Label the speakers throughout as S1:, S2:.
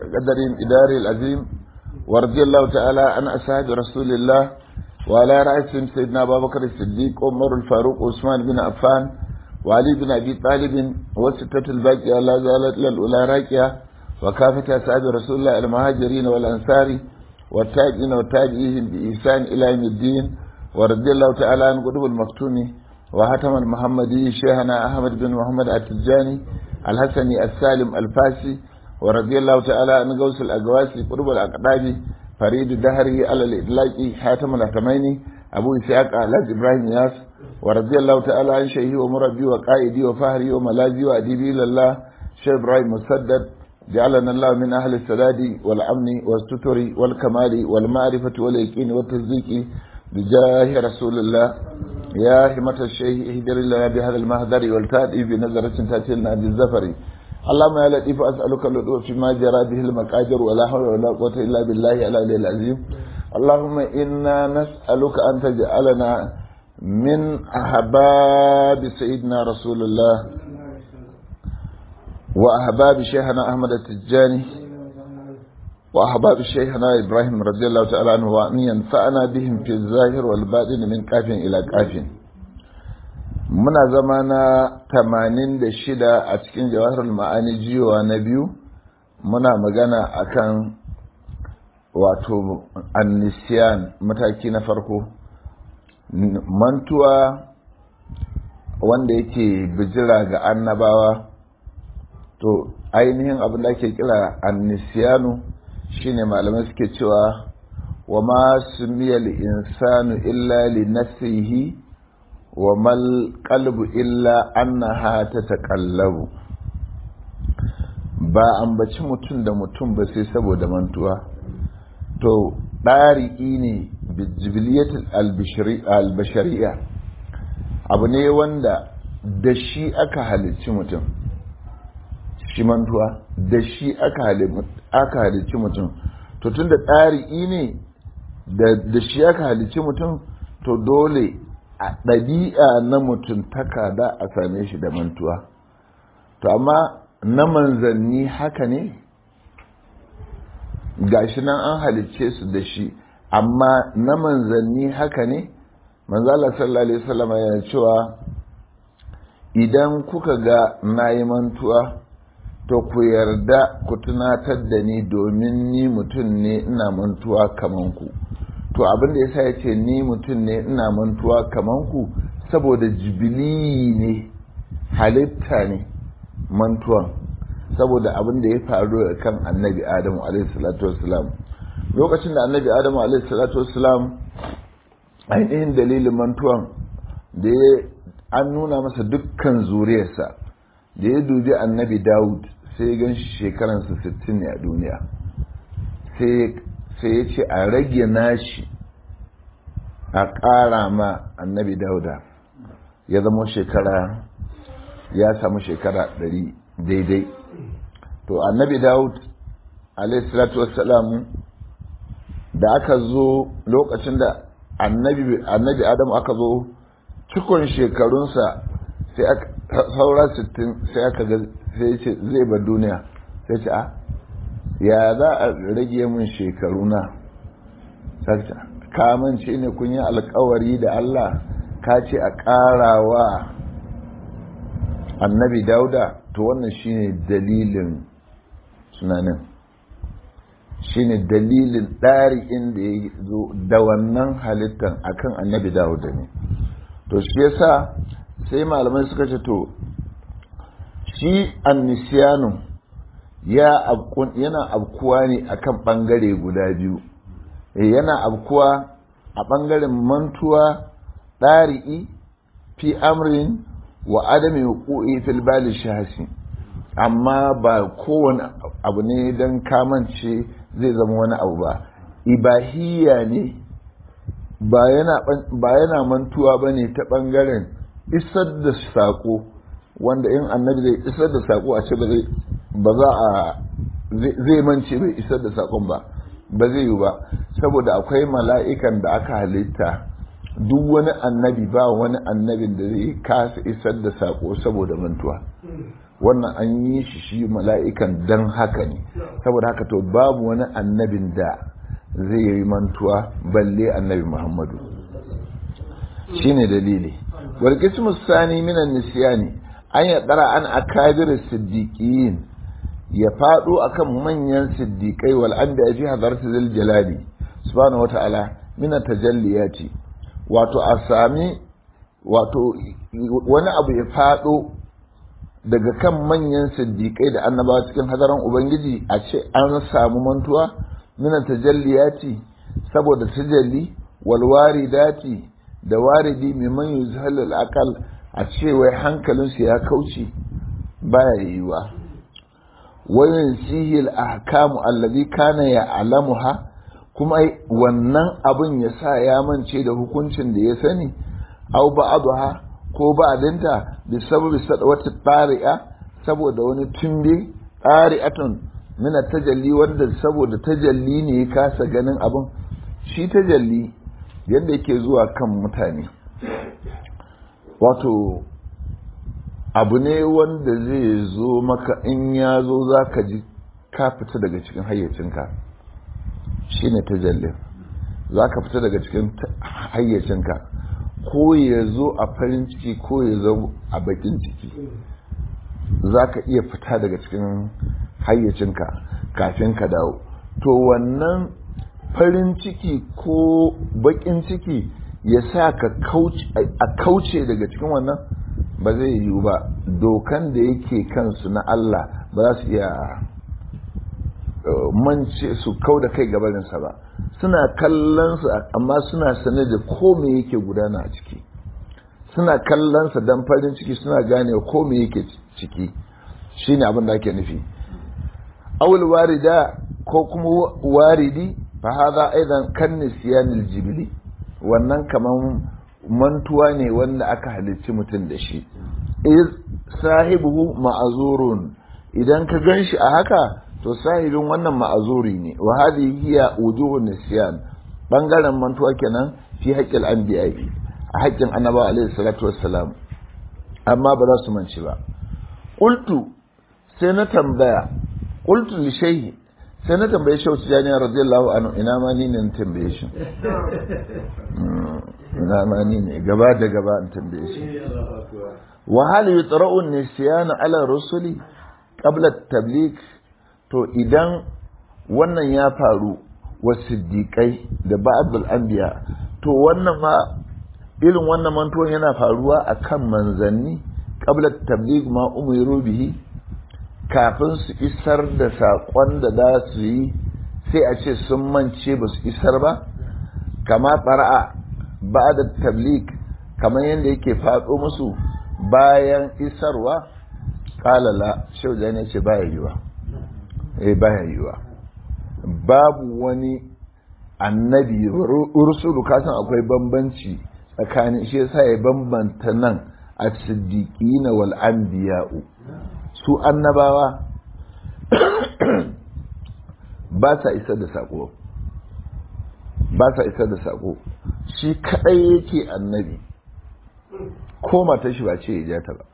S1: قدر إداري العظيم ورضي الله تعالى عن أصحاب رسول الله وعلى رأسهم سيدنا أبا بكر الصديق عمر الفاروق عثمان بن عفان وعلي بن أبي طالب وستة الباقية لا زالت للأولى راكية وكافة أصحاب رسول الله المهاجرين والأنصار والتاجين والتاجئين بإحسان إلى يوم الدين ورضي الله تعالى عن قطب المكتوم وهتم المحمدي شيخنا أحمد بن محمد التجاني الحسني السالم الفاسي ورضي الله تعالى عن غوث الأقواسي قرب الأقدام فريد الدهري على الإطلاق حاتم الأتميني أبو إسحاق علاج إبراهيم ياس ورضي الله تعالى عن شيخي ومربي وقائدي وفهري وملاذي وأديبي لله شيخ إبراهيم مسدد جعلنا الله من أهل السداد والأمن والستر والكمال والمعرفة واليقين والتصديق بجاه رسول الله يا همة الشيخ اهدر لنا بهذا المهدر والتادي بنظرة تأتينا بالزفر اللهم يا لطيف أسألك اللطف فيما جرى به المقادر ولا حول ولا قوة إلا بالله العلي العظيم اللهم إنا نسألك أن تجعلنا من أحباب سيدنا رسول الله وأحباب شيخنا أحمد التجاني وأحباب شيخنا إبراهيم رضي الله تعالى عنه وأن ينفعنا بهم في الظاهر والباطن من كاف إلى كاف muna zama na tamanin da shida a cikin jawahar ma'ani jiwa na biyu muna magana akan wato annisiyan mataki na farko mantuwa wanda yake bijira ga annabawa to ainihin abin da ake kira annisiyanu shine malamai suke cewa wa ma sumiyal insanu illa li nafsihi wa mal qalbu illa annaha tataqallabu ba ambaci mutum da mutum ba sai saboda mantuwa to ɗari'i ne bijibiliyatul albashari'a abu ne wanda da shi aka halicci mutum shi mantuwa da shi aka halicci mutum to tun da ɗari'i ne da shi aka halicci mutum to dole a ɗabi'a na mutum takada a same shi da mantuwa to amma na manzanni haka ne gashi nan an halicce su da shi amma na manzanni haka ne manzala sallallahu alaihi wasallam yana cewa idan kuka ga na yi mantuwa to ku yarda ku tunatar da ni domin ni mutum ne ina mantuwa kaman ku to abin da yasa yace ni mutum ne ina mantuwa kaman ku saboda jibili ne halitta ne mantuwan saboda abin da ya faru kan annabi adamu alaihissalatu wassalam lokacin da annabi adamu alaihissalatu wassalam ainihin dalilin mantuwan da ya an nuna masa dukkan zuriyarsa da ya dubi annabi dawud sai ya gan shekaransa 60 ne a duniya sai ya ce a rage nashi a ƙara ma annabi dauda ya zama shekara ya samu shekara 100 daidai to annabi daud alaihissalatu wassalamu da aka zo lokacin da annabi annabi adamu aka zo cikon shekarunsa sai aka saura 60 sai aka ga sai ce zai bar duniya sai ce a ya za a rage min shekaruna sarta kamance ne kun yi alkawari da Allah ka ce a ƙarawa annabi dauda to wannan shine dalilin tunanin shine dalilin ɗari'in da ya zo da wannan halittar akan annabi dawuda ne to shi yasa sai malamai suka ce to shi annisiyanu yana abkuwa ne akan ɓangare guda biyu yana abkuwa a ɓangaren mantuwa ɗari'i fi amrin wa adami hukuki fil bali shahasi amma ba kowane abu ne don kamance zai zama wani abu ba ibahiyya ne ba yana mantuwa ba ne ta ɓangaren isar da saƙo wanda in annabi zai isar da saƙo a ce ba za a zai mance bai isar da saƙon ba ba zai yi ba saboda akwai mala'ikan da aka halitta duk wani annabi ba wani annabin da zai kasa isar da saƙo saboda mantuwa wannan an yi shi shi mala'ikan dan haka ne saboda haka to babu wani annabin da zai yi mantuwa balle annabi muhammadu shine dalili wal qismu sani minan nisyani an ya dara an akabir siddiqiyin ya fado akan manyan siddiqai wal anbiya fi hadarati zil jalali subhanahu wataala min tajalliyati wato a sami wato wani abu ya fado daga kan manyan siddiqai da annabawa cikin hadaran ubangiji a ce an samu mantuwa min tajalliyati saboda tajalli wal waridati da waridi mimman yuzhalul aqal a ce wai hankalinsu ya kauce baya yiwa wayan sihil ahkamu allazi kana ya alamuha kuma wannan abin ya sa ya mance da hukuncin da ya sani au ba'daha ko ba'dinta bi sababi wata tari'a saboda wani tumbe tari'atun min tajalli wanda saboda tajalli ne ya kasa ganin abin shi tajalli yadda yake zuwa kan mutane wato abu ne wanda zai zo maka in ya zo za ka ji ka fita daga cikin hayyacinka shi ne tajallin za ka fita daga cikin hayyacinka ko ya zo a farin ciki ko ya zo a bakin ciki za ka iya fita daga cikin hayyacinka kafin ka dawo to wannan farin ciki ko bakin ciki ya sa ka a kauce daga cikin wannan ba zai yiwu ba dokan da yake kansu na Allah ba za su iya mance su kau da kai gabarinsa ba suna kallonsa amma suna sane da ko me yake gudana a ciki suna kallonsa don farin ciki suna gane ko me yake ciki shine abin da ake nufi awul warida ko kuma waridi fa hada aidan kan nisyanil jibli wannan kaman mantuwa ne wanda aka halicci mutum da shi iz sahibuhu ma'azurun idan ka ganshi a haka to sahibin wannan ma'azuri ne wa hadhihi hiya wujuhun nisyan bangaren mantuwa kenan fi haqqil anbiya a haƙƙin annabawa alaihi salatu wassalam amma ba za su manci ba qultu sai na tambaya qultu li shayhi sai na tambaye shi wasu janiya radiyallahu anhu ina ma ni ne na tambaye shi ina ma ni ne gaba da gaba in tambaye shi wa hal yutra'u nisyan ala rusuli qabla at-tabligh to idan wannan ya faru wa siddiqai da ba'dul anbiya to wannan ma irin wannan mantuwan yana faruwa akan manzanni qabla at-tabligh ma umiru bihi kafin su isar da saƙon da za su yi sai a ce sun mance ba su isar ba kama fara'a ba da tablik kamar yadda yake faɗo musu bayan isarwa ƙalala shau da ne ce baya yiwa eh baya yiwa babu wani annabi rusulu kasan akwai bambanci tsakanin shi yasa ya bambanta nan a siddiqina wal anbiya'u su annabawa ba sa isar da saƙo ba sa isar da saƙo shi kaɗai yake annabi ko matar shi ba ce ya jata ba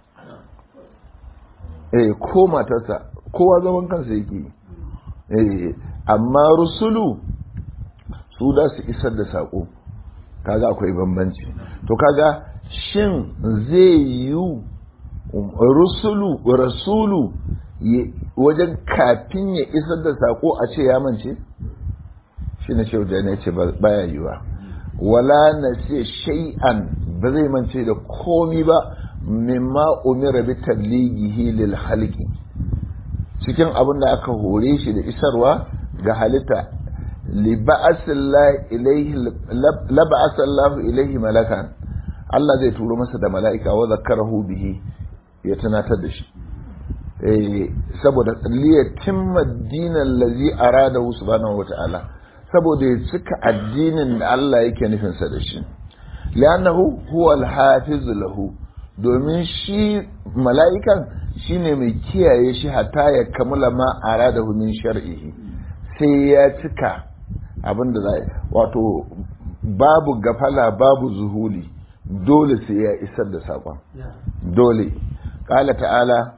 S1: eh ko matarsa kowa zaman kansa yake eh amma rusulu su da su isar da saƙo kaga akwai bambanci to kaga shin zai yiwu rusulu rasulu wajen kafin ya isar da sako a ce ya mance shi na ce wajen ya ce baya yiwa wala na ce shay'an ba zai mance da komi ba mimma umira bi tablighihi lil halqi cikin abin da aka hore shi da isarwa ga halitta li ba'asallahu ilayhi la ba'asallahu ilayhi malakan Allah zai turo masa da mala'ika wa zakarahu bihi ya tunatar da shi saboda liyatimma dinan lazi arada subhanahu wata'ala saboda ya cika addinin da Allah yake nufinsa da shi li'annahu huwa al-hafiz lahu domin shi mala'ikan shine mai kiyaye shi hatta ya kamula ma aradahu min shar'ihi sai ya cika abin da zai wato babu gafala babu zuhuli dole sai ya isar da saƙon dole ƙala ta'ala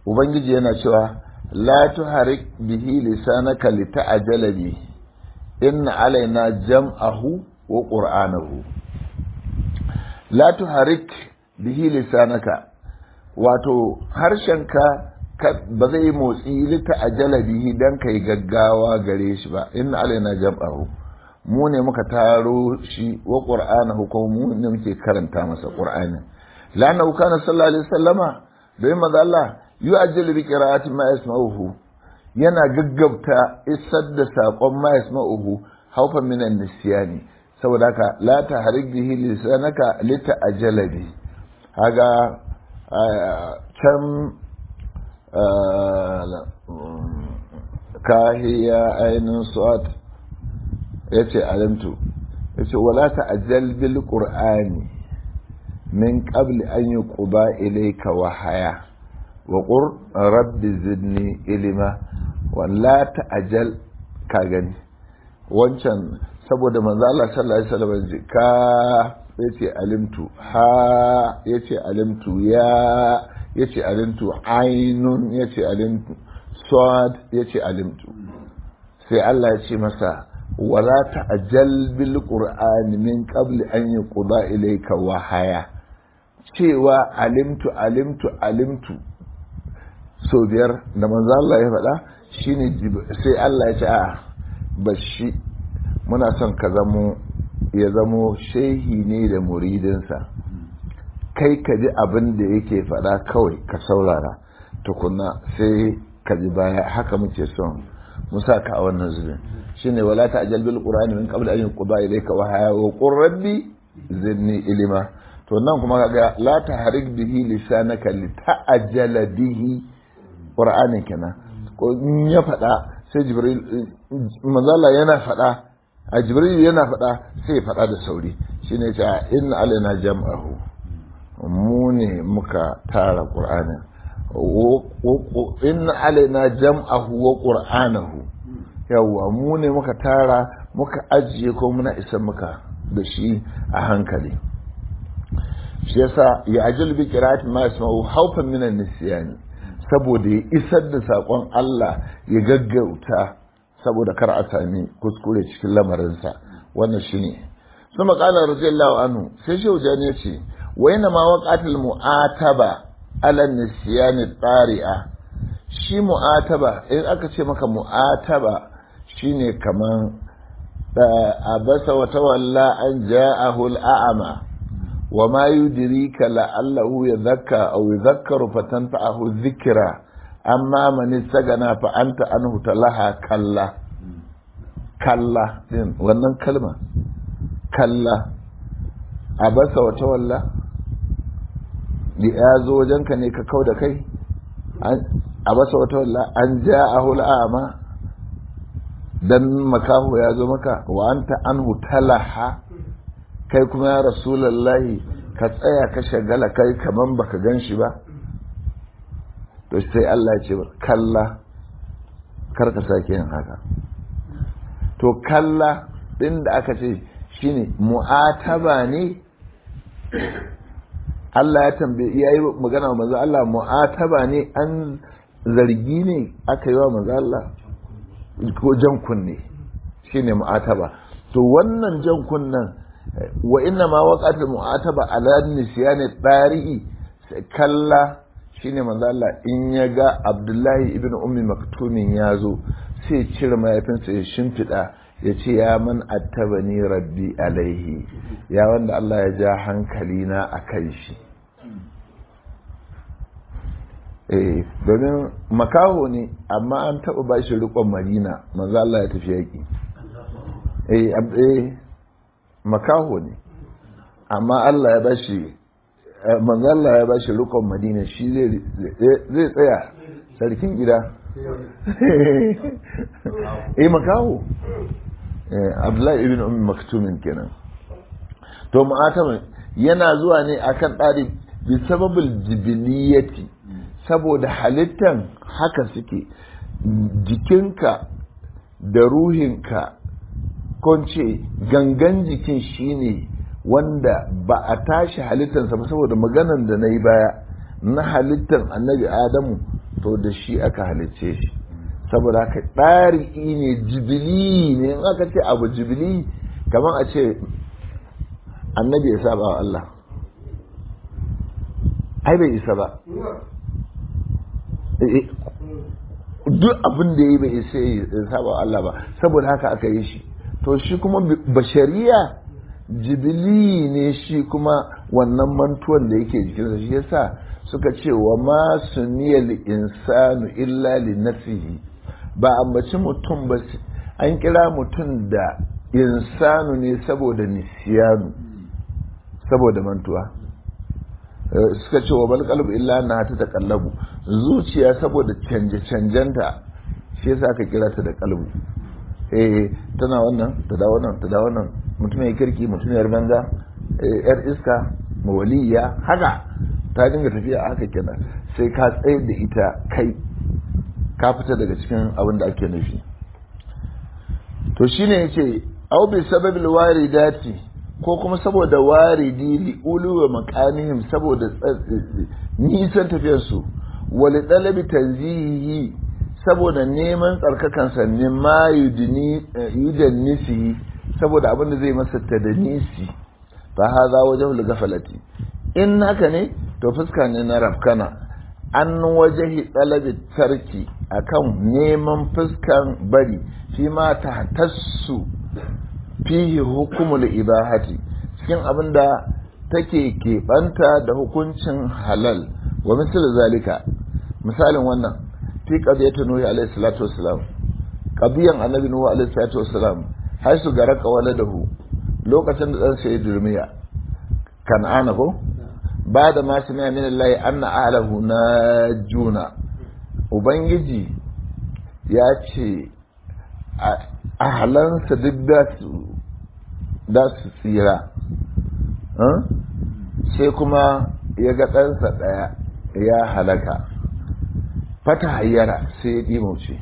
S1: ubangiji yana cewa la tuharik bihi lisanaka lita'jala bi inna alaina jam'ahu wa qur'anahu la tuharik bihi lisanaka wato harshenka ba zai yi motsi lita ajala bihi dan kai gaggawa gare shi ba inna alaina jam'ahu mu ne muka taro shi wa qur'anahu ko mu ne muke karanta masa qur'ani lana kana sallallahu alaihi wasallama dai manzo Allah yu'ajjilu bi qira'ati ma yasma'uhu yana gaggabta isar da sakon ma yasma'uhu haufan min an-nisyani saboda haka la tahrik bihi lisanaka lita ajala bi haga can kahiya ainihin su'at ya ce alimtu ya ce wala ta'ajjal bil qur'ani min qabli an yuqba ilayka wahaya wa qur rabbi zidni ilima wala ta'ajjal ka gani wancan saboda manzo Allah sallallahu alaihi wasallam ka yace alimtu ha yace alimtu ya yace alimtu ainun yace alimtu sad yace alimtu sai Allah ya ce masa wala ta'jal bil qur'ani min qabli an yuqda ilayka wahaya cewa alimtu alimtu alimtu so biyar da manzo Allah ya faɗa shine sai Allah ya ce a bashi muna son ka zamo ya zamo shehi ne da muridinsa kai ka ji abin da yake faɗa kawai ka saurara tukuna sai ka ji baya haka muke son musa ka a wannan zubin shine wala ta'jal bil qur'ani min qabl an yuqda ilayka wa haya wa qur rabbi zidni ilima to nan kuma kaga la tahrik bihi lisanaka li ta'jala bihi qur'ani kenan ko in ya faɗa sai jibril manzala yana faɗa a jibril yana faɗa sai ya faɗa da sauri shine ya ce inna alaina jam'ahu mu ne muka tara qur'anin inna alaina jam'ahu wa qur'anahu yawa mu ne muka tara muka ajiye ko muna isa muka da shi a hankali shi yasa ya ajal bi qira'ati ma yasma'u hawfan min an-nisyan saboda ya isar da sakon Allah ya gaggauta saboda kar a sami kuskure cikin lamarinsa wannan shine su maƙalar radiyallahu anhu sai shehu jani ya ce wa yana ma waqatul mu'ataba ala nisyani tsari'a shi mu'ataba in aka ce maka mu'ataba shine kaman abasa wa tawalla an ja'ahu al'ama wa ma yudrika la'allahu yadhakka aw yadhakkaru fatanfa'ahu dhikra amma man istagana fa anta anhu talaha kalla kalla din wannan kalma kalla abasa wa tawalla ya zo wajenka ne ka kau da kai abasa wa tawalla an ja'ahu al'ama dan makahu ya zo maka wa anta anhu talaha kai kuma ya rasulullahi ka tsaya ka shagala kai kaman baka gan shi ba to sai Allah ya ce kalla kar ka sake yin haka to kalla din da aka ce shine mu'ataba ne Allah ya tambaye yayi magana wa manzo Allah mu'ataba ne an zargi ne aka yi wa manzo Allah ko jan kunne shine mu'ataba to wannan jan kunnen wa inna ma waqatul mu'ataba ala nisyani tarihi kalla shine manzo Allah in ya ga Abdullahi ibn Ummi Maktumin ya zo sai cire mayafinsa ya shimfiɗa ya ce ya man attabani rabbi alaihi ya wanda Allah ya ja hankali na a kan shi eh domin makaho ne amma an taɓa ba shi riƙon marina manzo Allah ya tafi yaƙi eh makaho ne amma Allah ya ba shi manzo Allah ya ba shi riƙon madina shi zai tsaya sarkin gida eh makaho Abdullahi ibn Ummi Maktumin kenan to mu'atamin yana zuwa ne akan ɗari bi sababul jibiliyati saboda halittan haka suke jikinka da ruhinka ce gangan jikin shine wanda ba a tashi halittansa ba saboda maganan da na yi baya na halittan annabi adamu to da shi aka halicce shi saboda haka ɗari'i ne jibili ne in aka ce abu jibili kamar a ce annabi ya saba wa Allah ai bai isa ba duk abin da ya yi bai isa ya saba wa Allah ba saboda haka aka yi shi to shi kuma bashariya jibili ne shi kuma wannan mantuwan da yake jikinsa shi yasa suka ce wa ma suniyal insanu illa li nafsihi ba ambaci mutum ba an kira mutum da insanu ne saboda nisiyanu saboda mantuwa suka ce wa bal qalbu illa na ta taqallabu zuciya saboda canje canjenta shi yasa aka kira ta da qalbu eh tana wannan ta da wannan ta da wannan mutum ya kirki mutum ya banza yar iska mawaliya haka ta dinga tafiya haka kenan sai ka tsaye da ita kai ka fita daga cikin abin da ake nufi to shine yace au bi sababil waridati ko kuma saboda waridi li ulu wa maqamihim saboda nisan tafiyar su wali dalabi tanzihi saboda neman tsarkakan sa ne ma yudni yudannisi saboda abin da zai masa tadanisi fa hadha wajhul ghaflati in haka ne to fuska ne na rafkana an wajahi dalabi tarki akan neman fuskan bari fi ma tahtassu fihi hukumul ibahati cikin abin da take keɓanta da hukuncin halal wa misal zalika misalin wannan fi qadiyatu nuhi alayhi salatu wassalam qadiyan annabi nuhu alayhi salatu wassalam har su garaka waladahu lokacin da dan sai durmiya kan'ana ko ba da ma sami min Allah anna ahlahu najuna ubangiji ya ce ahalansa duk da su tsira sai kuma ya ga ɗansa ɗaya ya halaka fata hayyara sai ya ɗimauce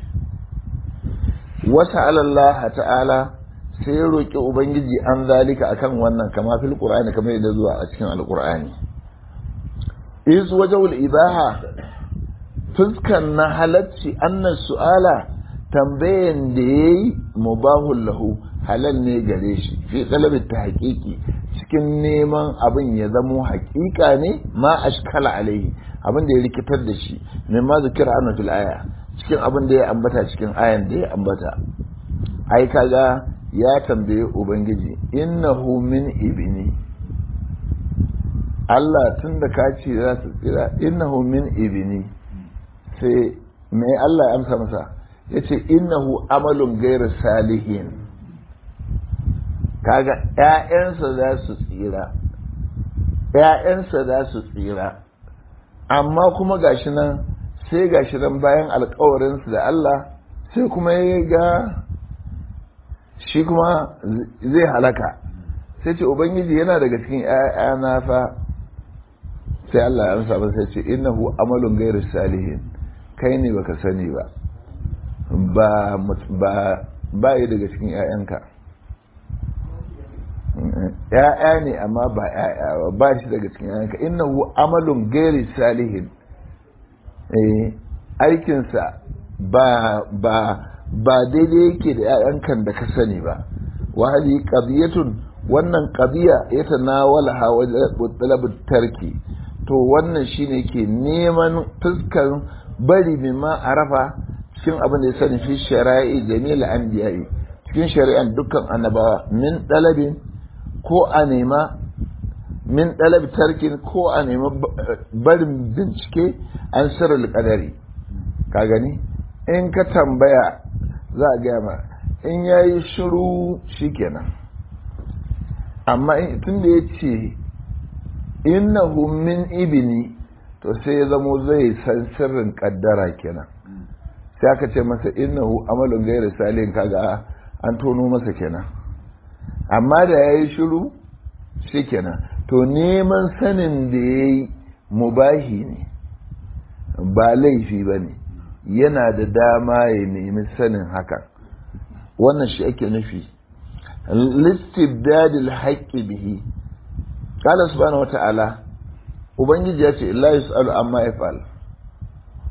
S1: wata alallaha ta'ala sai ya roƙi ubangiji an zalika akan wannan kama fil qur'ani kamar yadda zuwa a cikin alqur'ani iz wajhul ibaha fuskan na halacci annas su'ala tambayan da ya yi mubahun lahu halal ne gare shi fi talabin ta haƙiƙi cikin neman abin ya zamo haƙiƙa ne ma ashkala alaihi abin da ya rikitar da shi ne ma zikira annu fil aya cikin abin da ya ambata cikin ayan da ya ambata ai kaga ya tambaye ubangiji innahu min ibni Allah tun da ka ce za su tsira innahu min ibni sai me Allah ya amsa masa ya ce innahu amalun gairu salihin kaga ‘ya'yansa za su tsira ‘ya'yansa za su tsira amma kuma gashi nan sai gashi nan bayan alkawarinsu da Allah sai kuma ya ga shi kuma zai halaka sai ce ubangiji yana daga cikin ‘ya'yana fa sai Allah ya amsa ba sai ce innahu amalun gairu salihin kai ne baka sani ba ba ba ba yi daga cikin ‘ya'yanka ‘ya'ya ne amma ba ‘ya'ya ba shi daga cikin ‘ya'yanka innahu amalun gairi salihin aikinsa ba ba ba daidai yake da ‘ya'yankan da ka sani ba wahali qadiyatun wannan qadiya ya tanawala hawa talabut tarki to wannan shine ke neman fuskar bari mimma arafa cikin abin da ya sani fi shari'i jami'il anbiya'i cikin shari'an dukkan annabawa min dalabin ko a nema min dalabi tarkin ko a nema barin bincike an sirrul qadari ka gani in ka tambaya za a gaya ma in yayi shiru shikenan amma tun da ya ce innahu min ibni to sai ya zamo zai san sirrin kaddara kenan sai aka ce masa innahu amalun gairu salin kaga an tono masa kenan amma da ya yi shiru shi kenan to neman sanin da ya yi mubahi ne ba laifi ba ne yana da dama ya nemi sanin hakan wannan shi ake nufi listibdadil haƙƙi bihi qala subhanahu wata'ala ubangiji ya ce la yus'alu amma yaf'al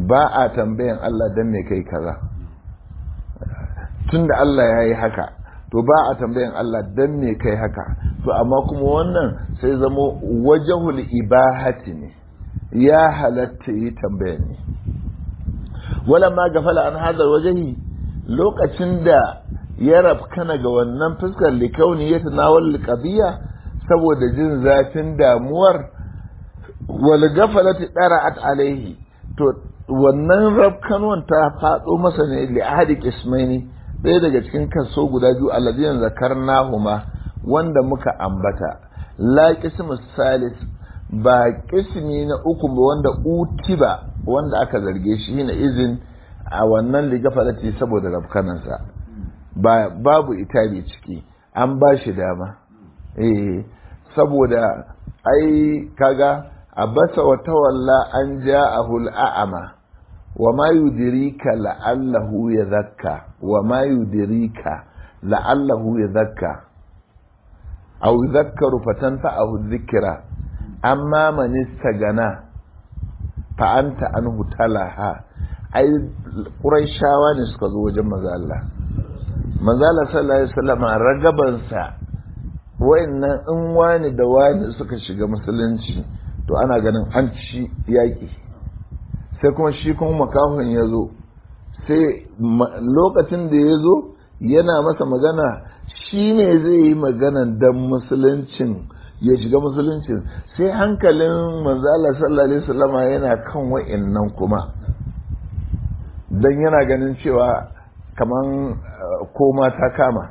S1: ba a tambayan Allah don me kai kaza tun da Allah ya yi haka to ba a tambayan Allah don me kai haka to amma kuma wannan sai zamo wajahul ibahati ne ya halatta yi tambayan ne wala ma gafala an hadar wajahi lokacin da ya rafkana ga wannan fuskar likauni ya tanawal qadiyya saboda jin zafin damuwar wal gafalati dara'at alaihi to wannan rafkanuwan ta faɗo masa ne li ahadi qismaini ɗaya daga cikin kaso guda biyu alladhiyan zakarnahuma wanda muka ambata la qismus salis ba qismi na uku ba wanda utiba wanda aka zarge shi na izin a wannan ligafalati saboda rafkanansa ba babu itabi ciki an ba shi dama eh saboda ai kaga abasa wa tawalla an ja'ahu al'ama wa ma yudrika la'allahu yadhakka wa ma yudrika la'allahu yadhakka aw yadhakkaru fatanfa'ahu dhikra amma man istagana fa anta anhu talaha ai quraishawa ne suka zo wajen manzo Allah manzo Allah sallallahu alaihi wasallam ragabansa wayannan in wani da wani suka shiga musulunci to ana ganin an ci yaƙi sai kuma shi kuma makahon ya zo sai lokacin da ya zo yana masa magana shi ne zai yi magana don musuluncin ya shiga musuluncin sai hankalin manzala sallallahu alaihi wasallama yana kan wa'annan kuma don yana ganin cewa kaman koma ta kama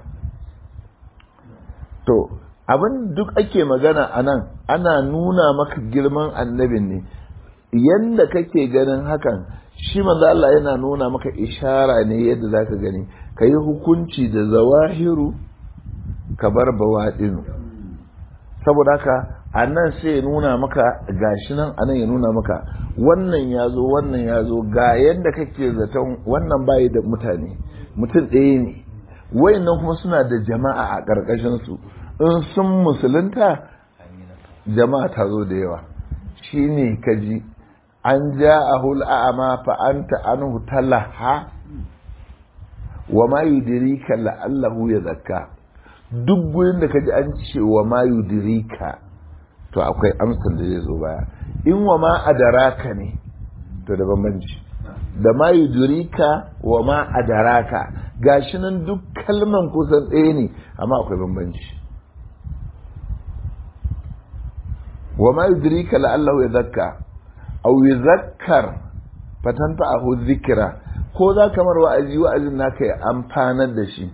S1: to abin duk ake magana a nan ana nuna maka girman annabin ne yadda kake ganin hakan shi manzo Allah yana nuna maka ishara ne yadda zaka gani ka yi hukunci da zawahiru ka bar bawaɗinu saboda haka a nan sai ya nuna maka gashi nan a nan ya nuna maka wannan ya zo wannan ya zo ga yadda kake zaton wannan bayi da mutane mutum ɗaya ne wayannan kuma suna da jama'a a ƙarƙashinsu in sun musulunta jama'a ta zo da yawa shi ne kaji an ja a hul'a'ama fa'anta an hutalaha wa ma yudirika la'allahu ya zakka duk gurin da kaji an ce wa ma yudirika to akwai amsar da zai zo baya in wa ma adaraka ne to da bambanci da ma yudirika wa ma adaraka gashi nan duk kalman kusan ɗaya ne amma akwai bambanci وما يدريك لعله يذكى أو يذكر فتنفعه الذكرى ko za kamar wa'azi wa'azin naka ya amfanar da shi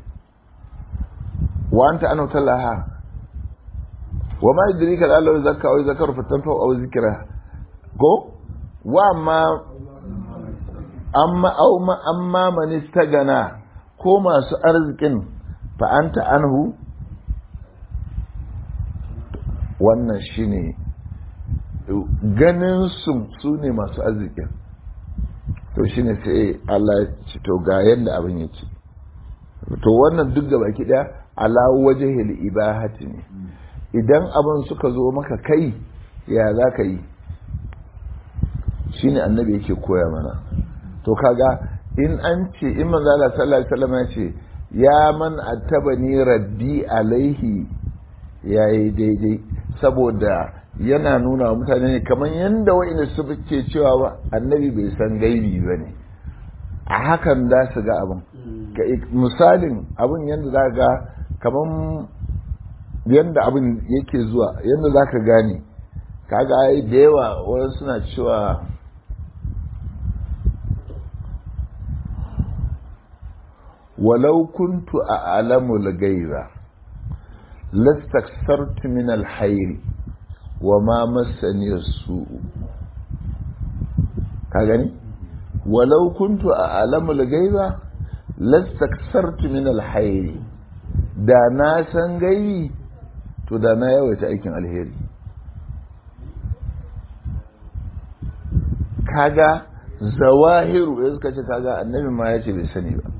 S1: wa anta anu talaha wa ma yudrika la Allah zakka aw zakaru fatanfa aw zikra ko wa amma amma aw ma amma man istagana ko masu arzikin fa anta anhu wannan shine ganin su su ne masu arzikin to shine sai Allah ya ci to ga yadda abin yake to wannan duk gaba ki daya ala wajhil ibahati ne idan abin suka zo maka kai ya za ka yi shine annabi yake koya mana to kaga in an ce in manzo Allah sallallahu alaihi wasallam ya ce ya man attabani rabbi alaihi yayi daidai saboda yana nuna wa mutane ne kamar yadda wa'ina su ke cewa ba annabi bai san gaibi ba ne a hakan za su ga abin misalin abin yadda za ga kamar yadda abin yake zuwa yadda za ka gane kaga ai da yawa wani suna cewa walau kuntu a alamul gaiba lastaksartu min alhairi wa ma masani su ka gani walau kuntu a alamul gaiba lastaksartu min alhairi da na san gaibi to da na yawaita aikin alheri kaga zawahiru ya suka ce kaga annabi ma ya ce bai sani ba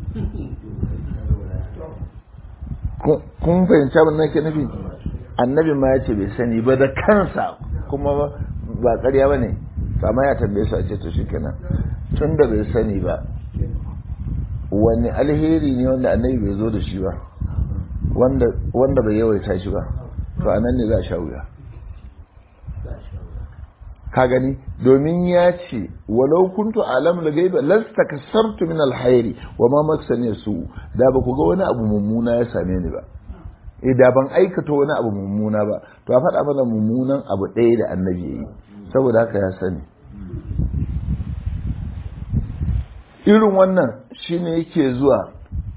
S1: kun fahimci abin nake nufi annabi ma ya ce bai sani ba da kansa kuma ba ƙarya ba ne amma ya tambaye su a ce to shi kenan tun da bai sani ba wani alheri ne wanda annabi bai zo da shi ba wanda bai yawaita shi ba to a nan ne za a sha wuya ka gani domin ya ce walau kuntu alam la gaiba lasta kasartu min alhairi wa ma masani su da ba ku ga wani abu mummuna ya same ni ba eh da ban aikata wani abu mummuna ba to a faɗa mana mummunan abu ɗaya da annabi ya yi saboda haka ya sani irin wannan shine yake zuwa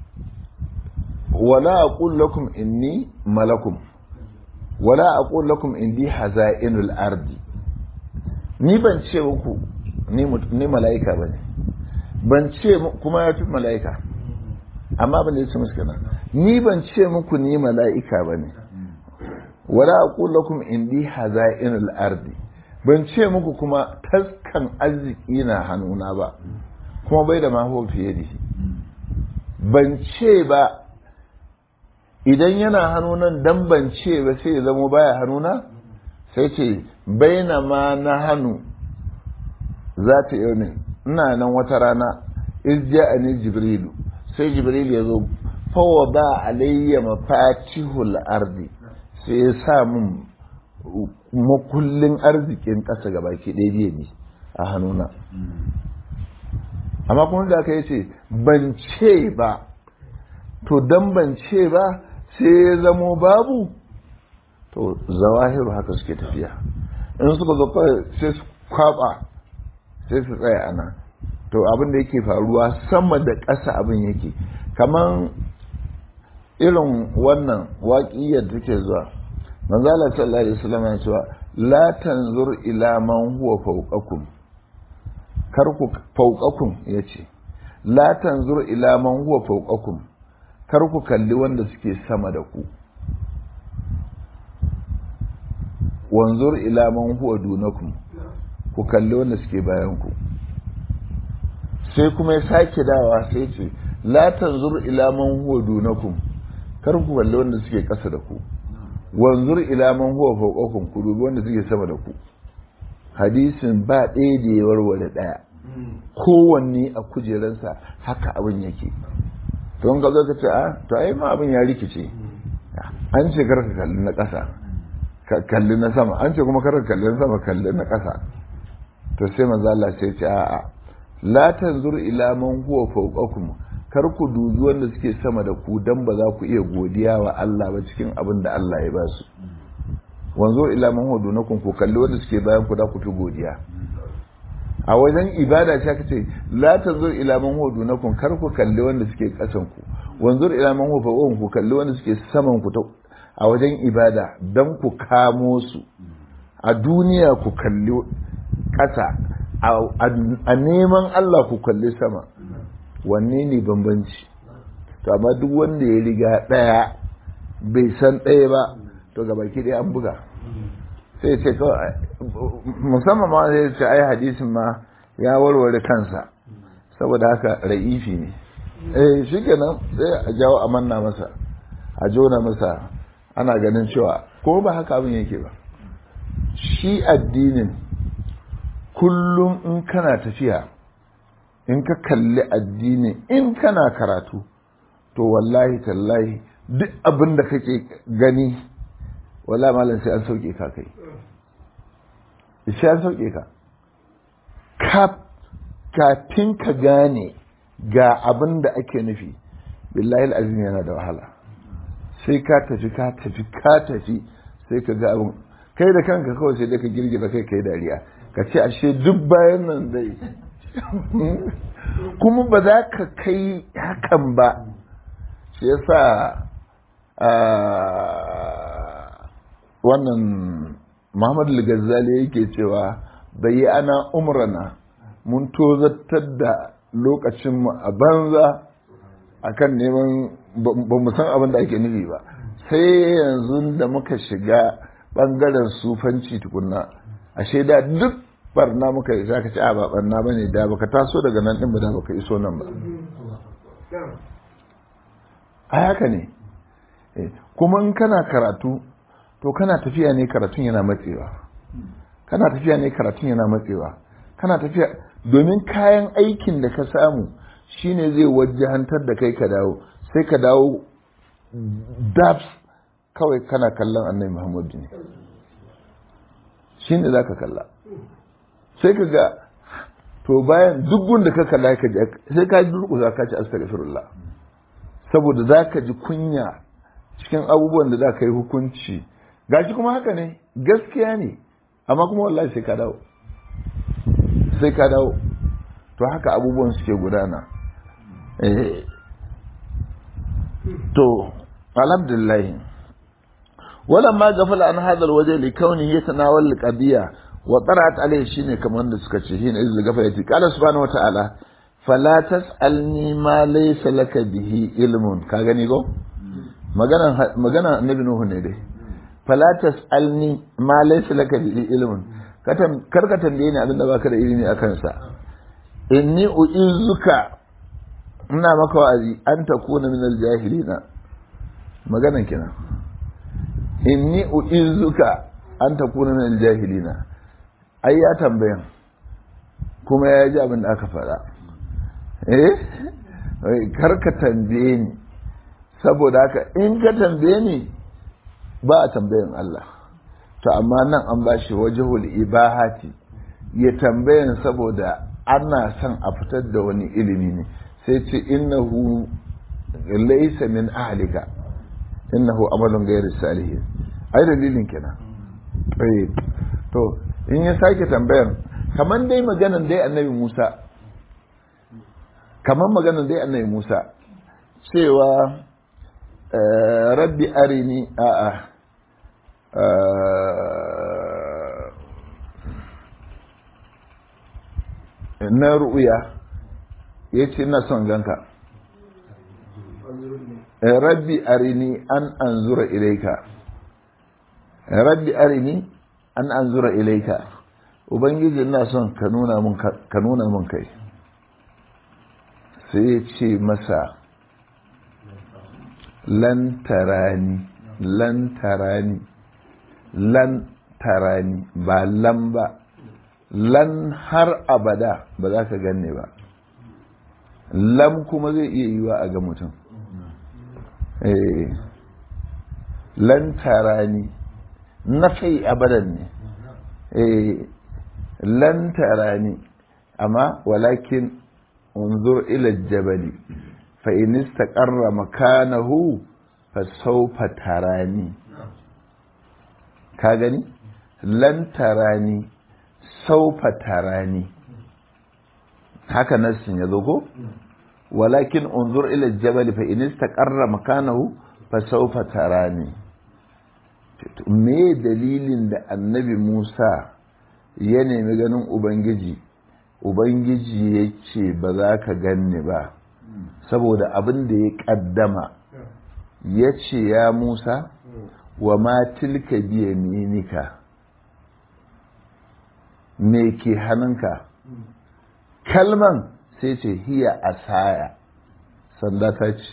S1: wala aqul lakum inni malakum wala aqul lakum indi hazainul ardi ni ban ce muku ni mala'ika bane ban ce kuma ya fi mala'ika amma ban da ya ce musu kenan ni ban ce muku ni mala'ika bane wala aqul lakum indi hazainul ardi ban ce muku kuma taskan arziki na hannuna ba kuma bai da maho fiye da shi ban ce ba idan yana hannunan dan ban ce ba sai ya zama baya hannuna sai ce baina ma na hannu za ta yau ne ina nan wata rana izja a ne jibrilu sai jibrilu ya zo fawa ba alayya mafatihul ardi sai ya sa min makullin arzikin ƙasa gaba ke ɗaya ne a hannuna amma kuma da aka yi ce ban ce ba to dan ban ce ba sai ya zamo babu to zawahiru haka suke tafiya in suka zo sai su kwaba sai su tsaya ana to abin da yake faruwa sama da ƙasa abin yake kaman irin wannan waƙiyar take zuwa manzala sallallahu alaihi wasallam ya cewa la tanzur ila man huwa fawqakum kar ku fauƙakun ya ce la tanzur ila man huwa fauƙakun kar ku kalli wanda suke sama da ku wanzur ila man huwa dunakum ku kalli wanda suke bayan ku sai kuma ya sake dawa sai ce la tanzur ila man huwa dunakum kar ku kalli wanda suke ƙasa da ku wanzur ila man huwa fauƙakum ku dubi wanda suke sama da ku hadisin ba ɗaya da ya warware ɗaya kowanne a kujeransa haka abin yake don ka zo ka ce a to ai ma abin ya rikice an ce karka kalli na ƙasa ka kalli na sama an ce kuma karka kalli na sama kalli na ƙasa to sai manzo Allah sai ce a'a la tanzur ila man huwa fawqakum kar ku dubi wanda suke sama da ku dan ba za ku iya godiya wa Allah ba cikin abin da Allah ya ba su wanzo ila man huwa dunakum ku kalli wanda suke bayan ku da ku fi godiya a wajen ibada ce aka ce la tanzur ila man huwa dunakum kar ku kalli wanda suke kasan ku wanzur ila man huwa fawqakum ku kalli wanda suke saman ku a wajen ibada dan ku kamo su a duniya ku kalli kasa a neman Allah ku kalli sama wanne ne bambanci to amma duk wanda ya riga daya bai san ɗaya ba to gabaki ɗaya an buga sai ce kawai musamman ma zai ce ai hadisin ma ya warware kansa saboda haka ra'ifi ne eh shi kenan sai a jawo a manna masa a jona masa ana ganin cewa ko ba haka abin yake ba shi addinin kullum in kana tafiya in ka kalli addinin in kana karatu to wallahi tallahi duk abin da kake gani wala malam sai an sauke ka kai sai an sauke ka kafin ka gane ga abin da ake nufi billahi azim yana da wahala sai ka tafi ka tafi ka tafi sai ka ga abin kai da kanka kawai sai da ka girgiza kai kai dariya ka ce ashe duk bayan nan zai kuma ba za ka kai hakan ba shi yasa wannan Muhammad al-Ghazali yake cewa bai ana umrana mun tozartar da lokacinmu a banza akan neman ba mu san abin da ake nufi ba sai yanzu da muka shiga bangaren sufanci tukunna ashe da duk barna muka yi za ka ci a ba barna ba ne da baka taso daga nan ɗin ba da baka iso nan ba a haka ne kuma in kana karatu to kana tafiya ne karatun yana matsewa kana tafiya ne karatun yana matsewa kana tafiya domin kayan aikin da ka samu shine zai wajahantar da kai ka dawo sai ka dawo dabs kawai kana kallon annabi muhammadu ne shine za ka kalla sai ka ga to bayan duk da ka kalla ka ji sai ka durƙusa ka ci astaghfirullah saboda za ka ji kunya cikin abubuwan da za ka yi hukunci gashi kuma haka ne gaskiya ne amma kuma wallahi sai ka dawo sai ka dawo to haka abubuwan suke gudana to alhamdulillah ولما غفل عن هذا الوجه لكونه يتناول القضيه وطرأت عليه شيء كمان da suka ce shine izil gafayati qala subhanahu wataala fala tasalni ma laysa laka bihi ilmun ka gani go magana magana annabi nuhu ne dai fala tasalni ma laysa laka bihi ilmun kar ka tambaye ni abinda baka da ilimi akan sa inni uizuka ina maka wa'azi an takuna min aljahilina maganan kenan inni uizuka an takuna min aljahilina ai ya tambayan kuma ya ji abin da aka faɗa eh kar ka tambaye ni saboda haka in ka tambaye ni ba a tambayan Allah to amma nan an ba shi wajahul ibahati ya tambayan saboda ana son a fitar da wani ilimi ne sai ce innahu laysa min ahlika innahu amalun ghayr salihin ai dalilin kenan eh to in ya sake tambayan kaman dai maganan dai annabi Musa kaman maganan dai annabi Musa cewa rabbi arini a'a na ru'uya ya ce ina son ganka rabbi arini an anzura ilaika rabbi arini an anzura ilaika ubangiji ina son ka nuna mun ka nuna mun kai sai ya ce masa lan tarani lan tarani lan tarani ba lan ba lan har abada ba za ka ganne ba lam kuma zai iya yiwa a ga mutum lan tarani na fai abadan ne lan tarani amma walakin unzur ila jabali fa in istaqarra makanahu fa sawfa tarani ka gani lan tarani sawfa tarani haka nassin ya zo ko walakin unzur ila jabali fa in istaqarra makanahu fa sawfa tarani me dalilin da annabi Musa ya nemi ganin Ubangiji, Ubangiji ya ce ba za ka ganni ba, saboda abin da ya ƙaddama ya ce ya Musa wa ma tilka biya minika me ke hannunka kalman sai ce hiya asaya sanda ta ce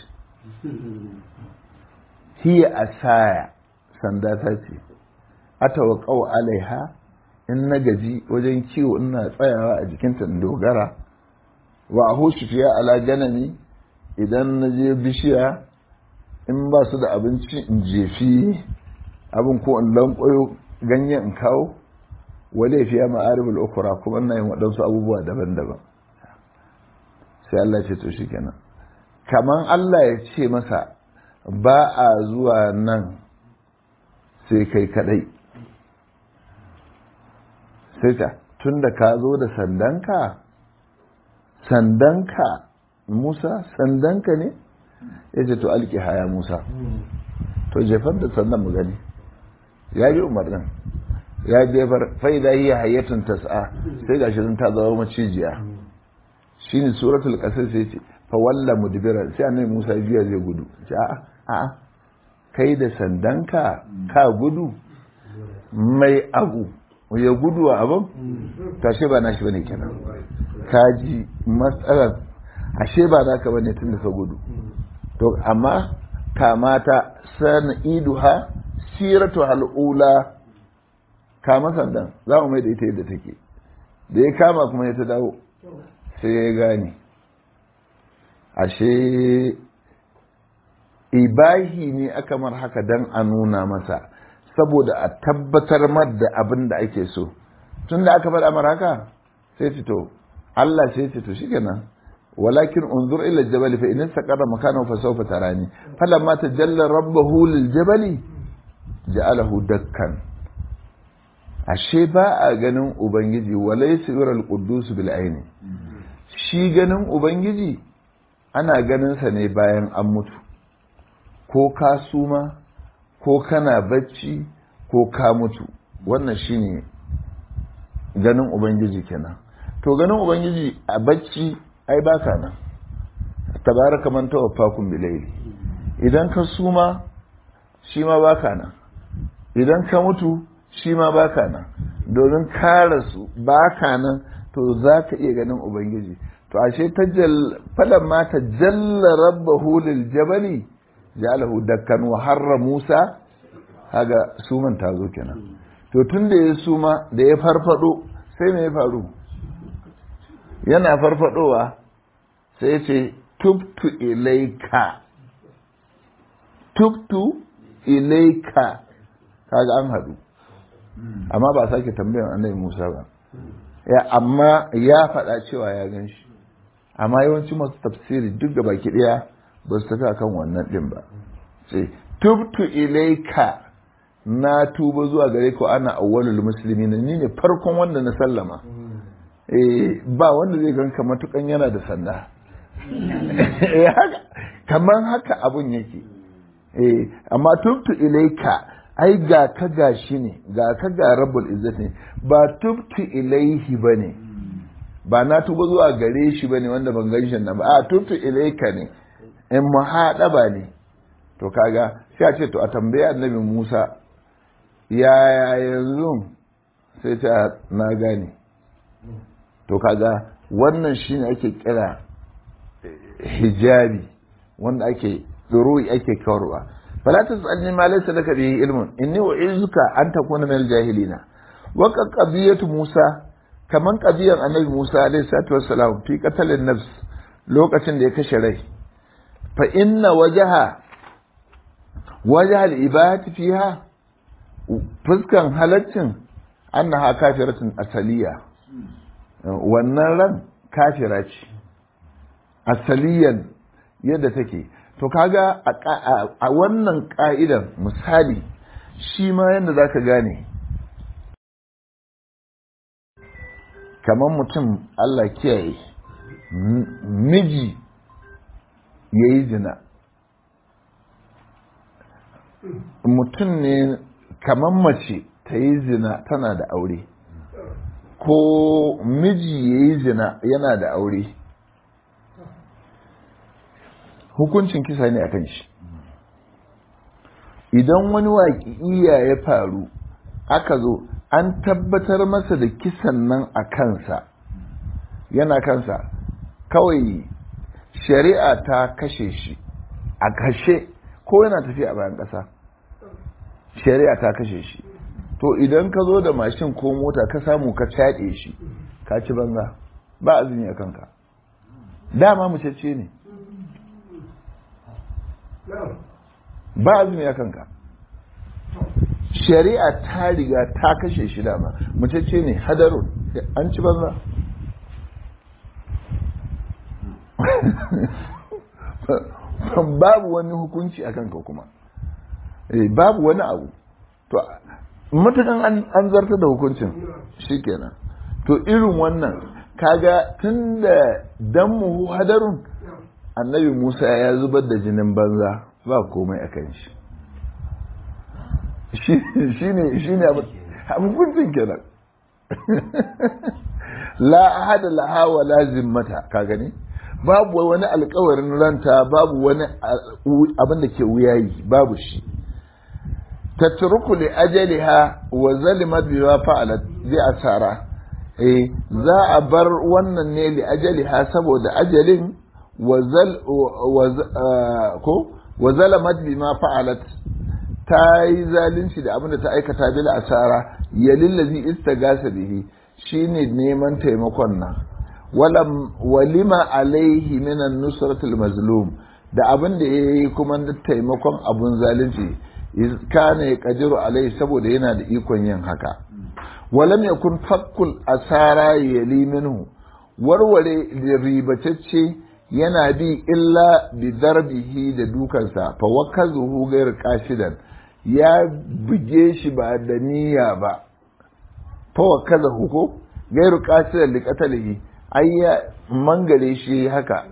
S1: hiya asaya sanda ta ce atawaqau alaiha in na gaji wajen kiwo ina tsayawa a jikinta in dogara wa ahushu fiya ala ganami idan na je bishiya in ba su da abinci in jefi abin ko in lankwayo ganyen in kawo wale fiya ma'aribul ukura kuma ina yin waɗansu abubuwa daban-daban sai Allah ce to shi kenan kaman Allah ya ce masa ba a zuwa nan sai kai kadai sai ta tun da ka zo da sandanka sandanka musa sandanka ne ya ce to alki haya musa to jefar da sandan mu gani ya yi umarnin ya jefar fa'ida yi hayyatun tas'a sai ga shirin ta zama macijiya shi ne suratul ƙasar sai ce fa walla mudbiran sai annabi musa biya zai gudu ce a'a a'a kai da sandanka ka gudu mai abu ya gudu a abin tashe ba nashi bane kenan kaji matsalar ashe ba naka bane tun da ka gudu to amma kamata san iduha siratu hal'ula kama sandan za mu mai da ita yadda take da ya kama kuma ya ta dawo sai ya gane ashe ibahi ne aka mar haka don a nuna masa saboda a tabbatar mar da abin da ake so tun da aka faɗa mar haka sai fito Allah sai fito shi kenan walakin unzur ila jabali fa in istaqarra makanahu fa sawfa tarani falamma tajalla rabbahu lil jabali ja'alahu dakkan ashe ba a ganin ubangiji walaysa yural quddus bil aini shi ganin ubangiji ana ganin sa ne bayan an mutu ko ka suma ko kana bacci ko ka mutu wannan shine ganin ubangiji kenan to ganin ubangiji a bacci ai baka nan tabaraka man tawaffakum bilayli idan ka suma shi ma baka nan idan ka mutu shi ma baka nan domin ka rasu baka nan to za ka iya ganin ubangiji to ashe ta falan ma ta jalla rabbahu lil jabali ja'alahu dakkan wa harra musa haga suman ta zo kenan to tun da ya suma da ya farfado sai me ya faru yana farfadowa sai ce tubtu ilaika tubtu ilaika kaga an hadu amma ba sake tambayar annabi Musa ba ya amma ya faɗa cewa ya gan shi amma yawanci masu tafsiri duk da baki ɗaya ba su tafi akan wannan ɗin ba sai tubtu ilaika na tuba zuwa gare ku ana awwalul muslimin ni ne farkon wanda na sallama ba wanda zai ganka matukan yana da sanda kamar haka abun yake amma tubtu ilaika ai ga ka ga shi ne ga ka ga rabbul izzat ne ba tubtu ilaihi bane ba na tuba zuwa gare shi bane wanda ban gan shi nan ba a tubtu ilaika ne in muhadaba ne to kaga sai a ce to a tambaya annabi Musa yaya yanzu sai ta na gane to kaga wannan shine ake kira hijabi wanda ake tsoro ake kawarwa fala tasalni ma laysa laka bihi ilmun inni u'izuka an takuna min al-jahilina wa qadiyatu Musa kaman qadiyan annabi Musa alayhi salatu wassalam fi qatalin nafs lokacin da ya kashe rai fa inna wajaha wajaha al-ibadati fiha fuskan halaccin annaha kafiratun asaliya wannan ran kafira ce asaliyan yadda take to kaga a wannan ka'idan misali shi ma yadda za ka gane kamar mutum Allah kiyaye miji ya yi zina mutum ne kamar mace ta yi zina tana da aure ko miji ya yi zina yana da aure hukuncin kisa ne a kan shi idan wani waƙi'iya ya faru aka zo an tabbatar masa da kisan nan a kansa yana kansa kawai shari'a ta kashe shi a kashe ko yana tafiya a bayan ƙasa shari'a ta kashe shi to idan ka zo da mashin ko mota ka samu ka caɗe shi ka ci banza ba azumi a kanka dama mucece ne ba azumi a kanka shari'a ta riga ta kashe shi dama mucece ne hadarun an ci banza babu wani hukunci a kanka kuma babu wani abu to matukan an zarta da hukuncin shikenan to irin wannan kaga tun da dammu hadarun annabi musa ya zubar da jinin banza ba komai a kan shi shi ne shi ne hukuncin kenan la ahada laha wa la zimmata ka gani babu wani alkawarin ranta babu wani abin da ke wuyayi babu shi tatruku li ajaliha wa zalimat bima fa'alat bi asara eh za a bar wannan ne li ajaliha saboda ajalin wa zal ko wa zalamat bima fa'alat ta yi zalunci da abin da ta aikata bil asara ya lillazi istagasa bihi shine neman taimakon nan walima alaihi minan nusratul mazlum da abin da yayi kuma da taimakon abun zalunci kana ya kadiru alaihi saboda yana da ikon yin haka walam yakun fakkul asara yali minhu warware ribatacce yana bi illa bi darbihi da dukansa fa wakazuhu gair kashidan ya buge shi ba da niyya ba fa wakazuhu ko gairu kashidan li qatalihi ai ya mangare shi haka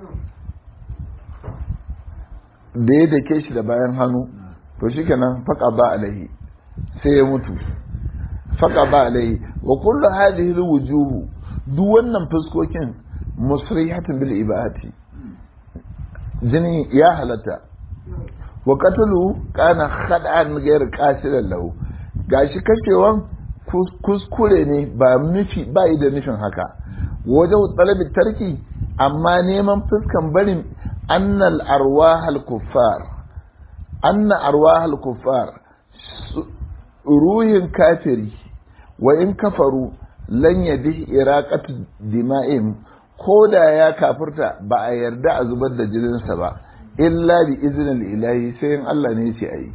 S1: da ya dake shi da bayan hannu to shikenan faqa ba alaihi sai ya mutu faqa ba alaihi wa kullu hadhihi alwujuh duk wannan fuskokin musrihatun bil ibahati jini ya halatta wa qatalu kana khad'an ghayr qasidan lahu gashi kashewan kuskure ne ba nufi ba da nufin haka wajen talabi tarki amma neman fuskan barin annal arwahal kuffar anna arwahal kuffar ruhin kafiri wa in kafaru lan yadi iraqatu dima'im ko da ya kafirta ba a yarda a zubar da jininsa ba illa bi izinin ilahi sai in Allah ne ce ayi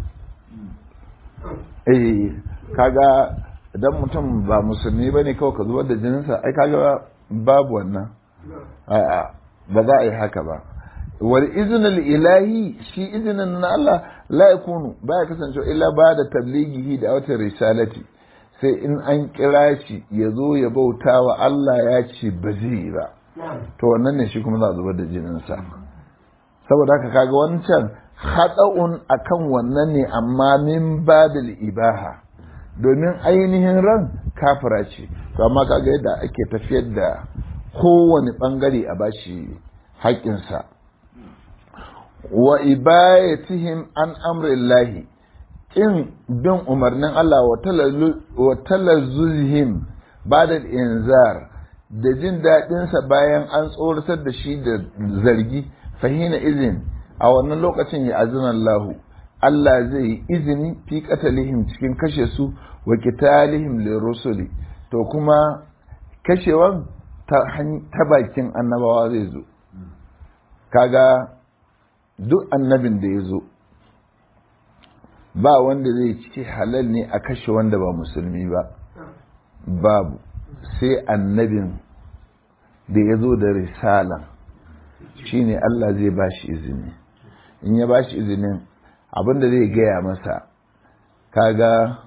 S1: eh kaga idan mutum ba musulmi bane kawai ka zubar da jininsa ai kaga babu wannan a'a ba za a yi haka ba wal iznul ilahi shi izinin na Allah la yakunu baya kasancewa illa ba da tablighihi da wata risalati sai in an kira shi ya zo ya bauta wa Allah ya ce ba zai ba to wannan ne shi kuma za a zubar da jininsa saboda haka kaga wancan haɗa'un akan wannan ne amma min babil ibaha domin ainihin ran kafira ce to amma kaga yadda ake tafiyar da kowane ɓangare a bashi haƙƙinsa wa ibayatihim an amrillahi in bin umarnin Allah wa talazzuzihim ba da inzar da jin daɗinsa bayan an tsoratar da shi da zargi fahina izin a wannan lokacin ya azinan lahu Allah zai yi izini fi katalihim cikin kashe su wa kitalihim lirusuli to kuma kashewan ta bakin annabawa zai zo kaga duk annabin da ya zo ba wanda zai ce halal ne a kashe wanda ba musulmi ba babu sai annabin da ya zo da risala shine Allah zai ba shi izini in ya ba shi izinin abinda zai gaya masa kaga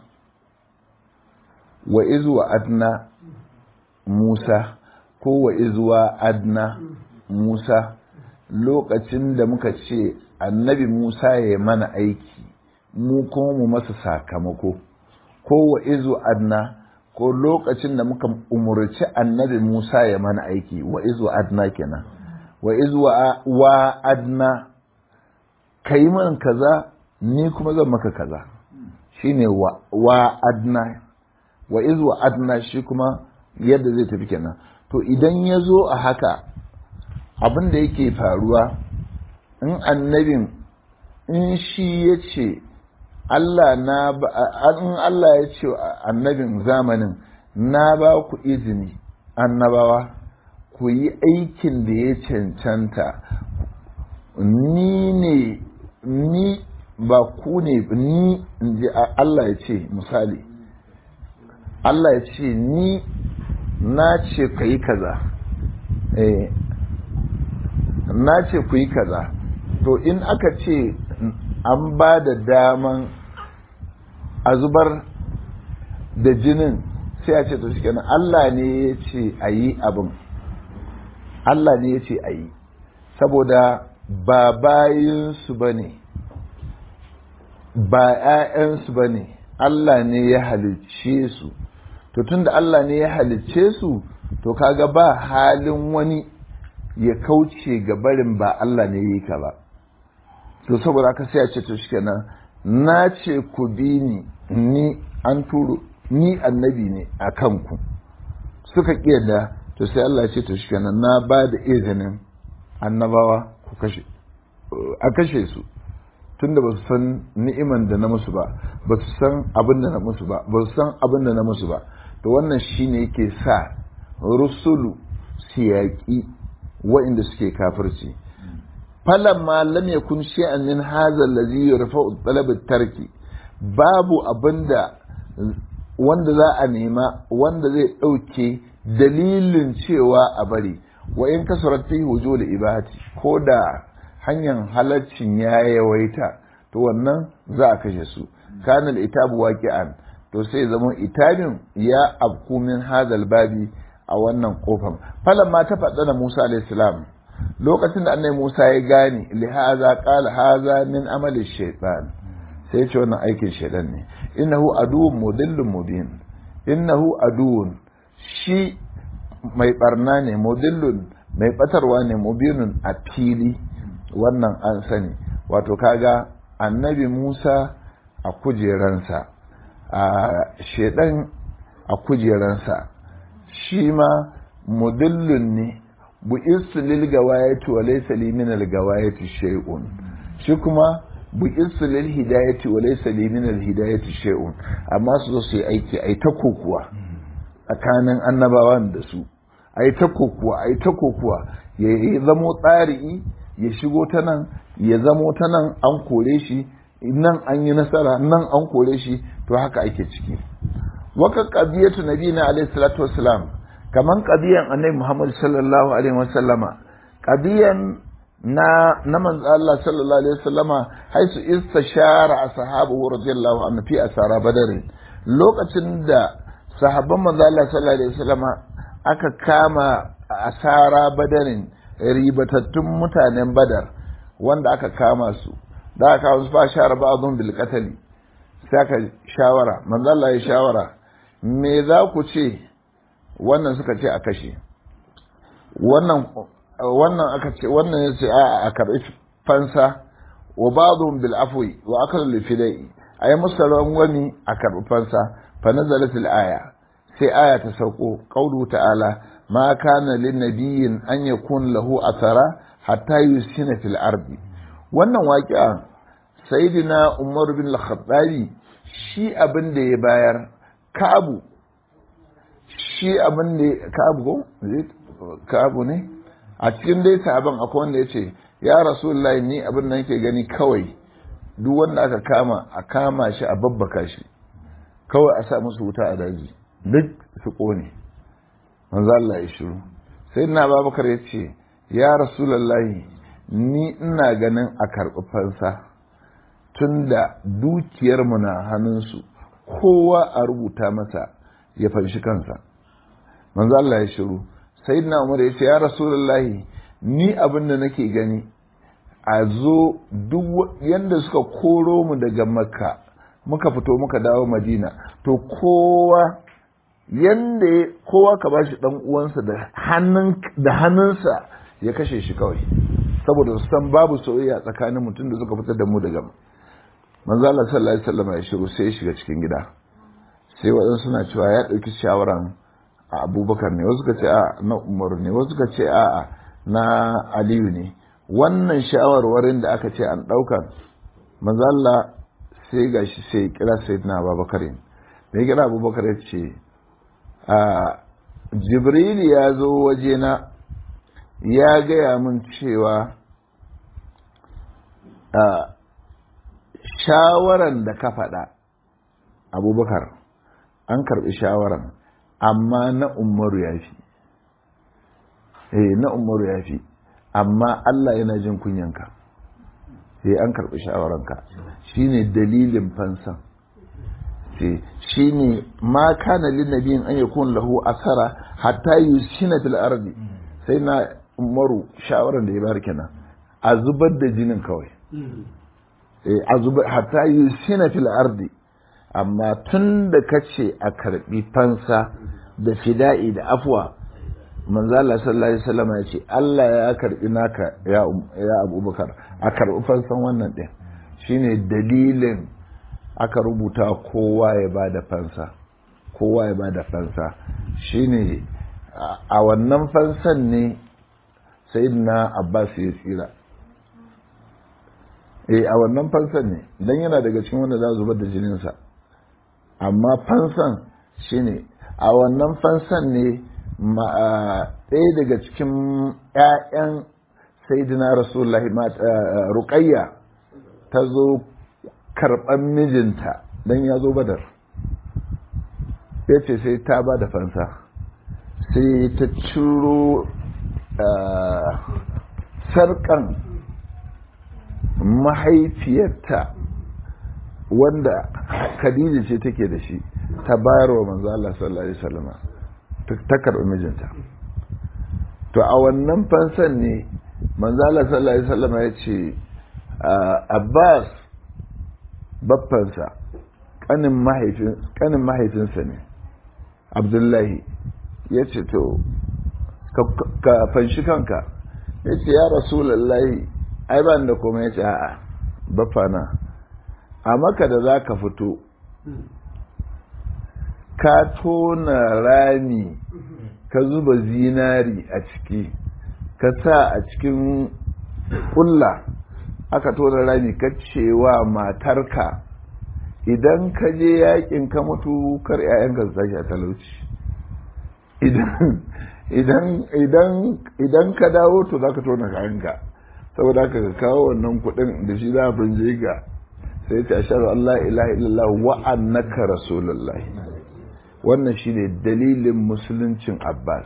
S1: wa izuwa adna musa ko wa izuwa adna musa lokacin da muka ce annabi musa ya mana aiki mu kuma mu masa sakamako ko wa izu adna ko lokacin da muka umurci annabi Musa ya mana aiki wa izu adna kenan wa izu wa adna kai man kaza ni kuma zan maka kaza shine wa, wa adna wa izu adna shi kuma yadda zai tafi kenan to idan ya zo a haka abin da yake faruwa in annabin in shi ya ce Allah na in Allah ya ce annabin zamanin na ba ku izini annabawa ku yi aikin da ya cancanta ni ne ni ba ku ne ni in ji Allah ya ce misali Allah ya ce ni na ce ka yi kaza eh na ce ku yi kaza to in aka ce an ba da daman a zubar da jinin sai a ce to shi kenan Allah ne ya ce a yi abin Allah ne ya ce a yi saboda ba bayinsu ba ne ba ‘ya'yansu ba ne Allah ne ya halicce su to tunda Allah ne ya halicce su to kaga ba halin wani ya kauce ga barin ba Allah ne ya yi ka ba to saboda aka sai a ce to shikenan na ce ku bi ni ni an turo ni annabi ne a kanku suka da to sai Allah ce to shikenan na ba da izinin annabawa ku kashe a kashe su tunda ba su san ni'iman da na musu ba ba su san abin da na musu ba ba su san abin da na musu ba to wannan shine yake sa rusulu su yaƙi wa'inda suke kafirci falamma lam yakun shay'an min hadha allazi yarfa'u talab tarki babu abinda wanda za a nema wanda zai ɗauke dalilin cewa a bari wa in kasurat fi wujul ibahati ko da hanyar halaccin ya yawaita to wannan za a kashe su kanal itabu waqi'an to sai zama itabin ya abku min hadal babi a wannan kofar falan ma ta faɗa da Musa alayhi salam lokacin da annabi Musa ya gane li haza qala haza min amali shaytan sai ce wannan aikin shaytan ne innahu aduwwun mudillun mubin innahu aduwwun shi mai barna ne mudillun mai batarwa ne mubinun a fili wannan an sani wato kaga annabi Musa a kujeransa a shedan a kujeransa shi ma mudillun ne bu isu lil gawayati wa laysa li min al gawayati shay'un shi kuma bu isu lil hidayati wa laysa li min al hidayati shay'un amma su zo su yi aiki ai ta kokuwa tsakanin annabawan da su ai ta kokuwa ai ta kokuwa ya zamo tsari ya shigo ta nan ya zamo ta nan an kore shi nan an yi nasara nan an kore shi to haka ake ciki waka qadiyatu nabiyina alayhi salatu wassalam kaman qadiyan annabi Muhammad sallallahu alaihi wasallama qadiyan na na manzo Allah sallallahu alaihi wasallama haisu istashara ashabu radiyallahu anhu fi asara badar lokacin da sahabban manzo Allah sallallahu alaihi wasallama aka kama asara badarin ribatattun mutanen badar wanda aka kama su da aka kawo su fa shara ba'dhum bil qatl sai aka shawara manzo Allah ya shawara me za ku ce wannan suka ce a kashe wannan wannan aka ce wannan ya ce a a karbi fansa wa ba'dhum bil afwi wa akal lil fidai ayi musu wani a karbi fansa fa nazalat al aya sai aya ta sauko qaulu ta'ala ma kana lin nabiyyin an yakun lahu athara hatta yusina fil ardi wannan waqi'a sayyidina umar bin al-khattabi shi abin da ya bayar kabu shi abin da kabu ko kabu ne a cikin dai sabon akwai wanda ya ce ya rasulullahi ni abin da nake gani kawai duk wanda aka kama a kama shi a babbaka shi kawai a sa musu wuta a daji duk su kone manzo Allah ya shiru sai na babakar ya ce ya rasulullahi ni ina ganin a karɓi fansa tunda dukiyarmu na hannunsu kowa a rubuta masa ya fanshi kansa manzo Allah ya shiru sayyidina Umar ya ce ya rasulullahi ni abin da nake gani a zo duk yanda suka koro mu daga makka muka fito muka dawo madina to kowa yanda kowa ka bashi dan uwansa da hannun da hannunsa ya kashe shi kawai saboda su san babu soyayya tsakanin mutum da suka fitar da mu daga manzo Allah sallallahu alaihi wasallam ya shiru sai ya shiga cikin gida sai waɗansu suna cewa ya ɗauki shawaran a abubakar ne wasu ka ce a na umar ne wasu ka ce a na aliyu ne wannan shawarwarin da aka ce an ɗauka manzo Allah sai gashi sai kira sayyidina abubakar ne kira abubakar ya ce a jibril ya zo wajena ya gaya min cewa a shawaran da ka faɗa abubakar an karɓi shawaran amma na umaru ya fi eh na umaru ya fi amma Allah yana jin kunyanka sai an karɓi shawaranka shine dalilin fansan sai shine ma kana lin nabiyin an yakun lahu asara hatta yusina fil ardi sai na umaru shawaran da ya bar kenan a zubar da jinin kawai eh a zubar hatta yusina fil ardi amma tun da kace a karbi fansa da fida'i da afwa manzo Allah sallallahu alaihi wasallam ya ce Allah ya karbi naka ya ya Abubakar a karbi fansan wannan din shine dalilin aka rubuta kowa ya bada fansa kowa ya bada fansa shine a wannan fansan ne sayyidina Abbas ya tsira eh a wannan fansan ne dan yana daga cikin wanda za zubar da jininsa amma fansan shine a wannan fansan ne ɗaya daga cikin 'ya'yan saidina rasulullahi ruqayya ta zo karɓar mijinta don ya zo badar ya ce sai ta ba da fansa sai ta ciro sarkan mahaifiyarta wanda khadija ce take da shi ta bayar wa manzo Allah sallallahu alaihi wasallam ta karɓi mijinta to a wannan fansan ne manzo Allah sallallahu alaihi wasallam ya ce Abbas baffansa kanin mahaifin kanin mahaifinsa ne Abdullahi ya ce to ka fanshi kanka ya ce ya rasulullahi ai ban da kuma ya ce a'a baffana a maka da za ka fito ka tona rami ka zuba zinari a ciki ka sa a cikin kulla aka tona rami ka cewa matarka idan ka je yakin ka mutu kar 'ya'yanka su tashi a talauci idan ka dawo to za ka tona kayanka saboda haka ka kawo wannan kuɗin da shi za a binje ga sai ta ashar Allah ilaha illallah wa annaka rasulullahi wannan shine dalilin musuluncin Abbas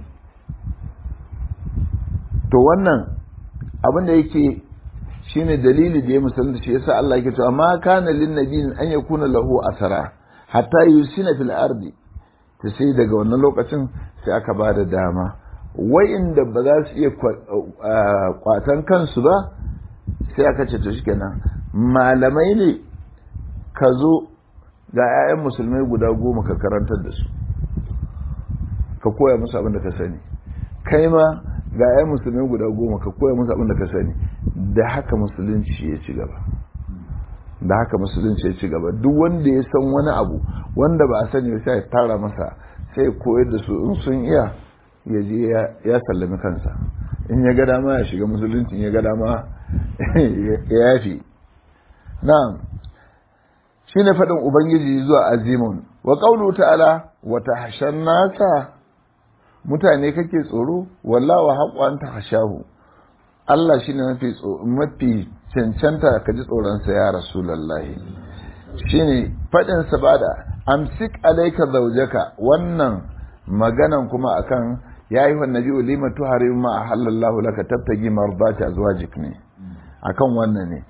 S1: to wannan abin da yake shine dalili da ya musulunta shi yasa Allah yake cewa ma kana lin nabiyyin an yakuna lahu asara hatta yusina fil ardi ta sai daga wannan lokacin sai aka ba da dama wa'inda ba za su iya kwatan kansu ba sai aka ce to shikenan malamai ne ka zo ga 'ya'yan musulmai guda goma ka karantar da su ka koya musu abin da ka sani kai ma ga 'ya'yan musulmai guda goma ka koya musu abin da ka sani da haka musulunci ya ci gaba da haka musulunci ya ci gaba duk wanda ya san wani abu wanda ba a sani sai ya tara masa sai ya koyar da su in sun iya ya je ya sallami kansa in ya ga dama ya shiga musulunci in ya ga dama ya yafi na'am shine faɗin ubangiji zuwa azimun wa qawlu ta'ala wa tahshan nasa mutane kake tsoro wallahi haqqu an tahshahu Allah shine mafi mafi cancanta ka ji tsoron sa ya rasulullahi shine faɗin sa bada amsik alayka zawjaka wannan maganan kuma akan ya yi wa nabi lima tuharim ma halallahu laka tabtagi mardati azwajik ne akan wannan ne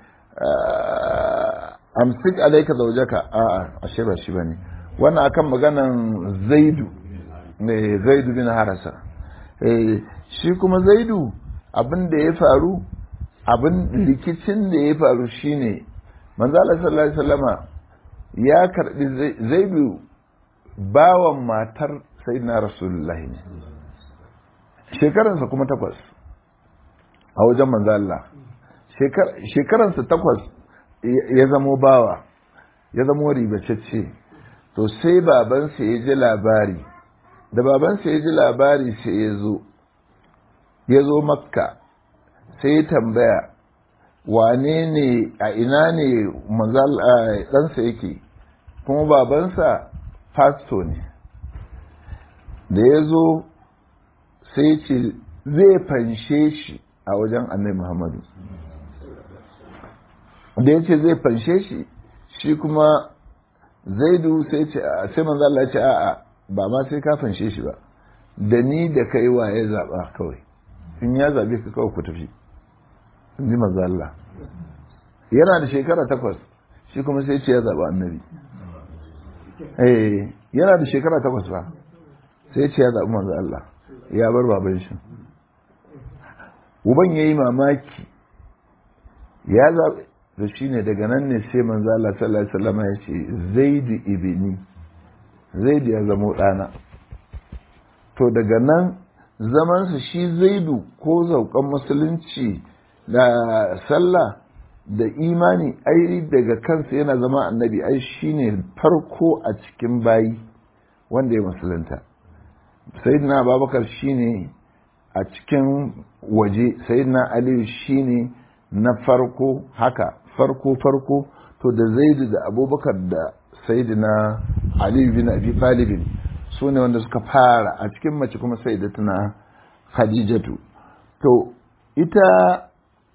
S1: amsik alayka zawjaka a a ashe ba shi bane wannan akan maganan zaidu ne zaidu bin harasa eh shi kuma zaidu abin da ya faru abin rikicin da ya faru shine manzo Allah sallallahu alaihi wasallama ya karbi zaidu bawan matar sayyidina rasulullahi ne shekaransa kuma takwas a wajen manzo Allah shekaransa takwas ya zamo bawa ya zamo ribacecce to sai babansa ya ji labari da babansa ya ji labari sai ya zo ya zo makka sai ya tambaya wane ne a ina ne ɗansa yake kuma babansa fasto ne da ya zo sai ce zai fanshe shi a wajen annai muhammadu da ya ce zai fanshe shi shi kuma zaidu sai ce sai manzo Allah ya ce a'a ba ma sai ka fanshe shi ba da ni da kai wa ya zaba kawai in ya zabe ka kawai ku tafi in ji manzo Allah yana da shekara takwas shi kuma sai ce ya zaba annabi eh yana da shekara takwas ba sai ce ya zabi manzo Allah ya bar baban shi uban yayi mamaki ya zabi da shi ne daga nan ne sai manzo Allah sallallahu alaihi wasallam ya ce zaidu ibni zaidu ya zamo ɗana to daga nan zamansa shi zaidu ko zaukan musulunci da sallah da imani ai daga kansa yana zama annabi ai shine farko a cikin bayi wanda ya musulunta sayyidina abubakar shine a cikin waje sayyidina aliyu shine na farko haka farko farko to da zaidu da abubakar da sayyidina aliyu bin abi talibin su ne wanda suka fara a cikin mace kuma sai da tuna khadijatu to ita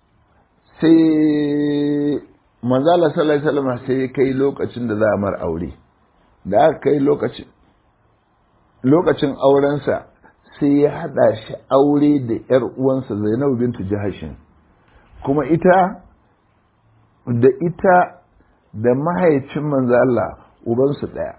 S1: sai manzala sallallahu alaihi wasallam sai kai lokacin da za a mar aure da aka kai lokacin lokacin aurensa sai ya hada shi aure da yar uwansa Zainabu bintu Jahashin kuma ita da ita da mahaifin manzo Allah ubansu daya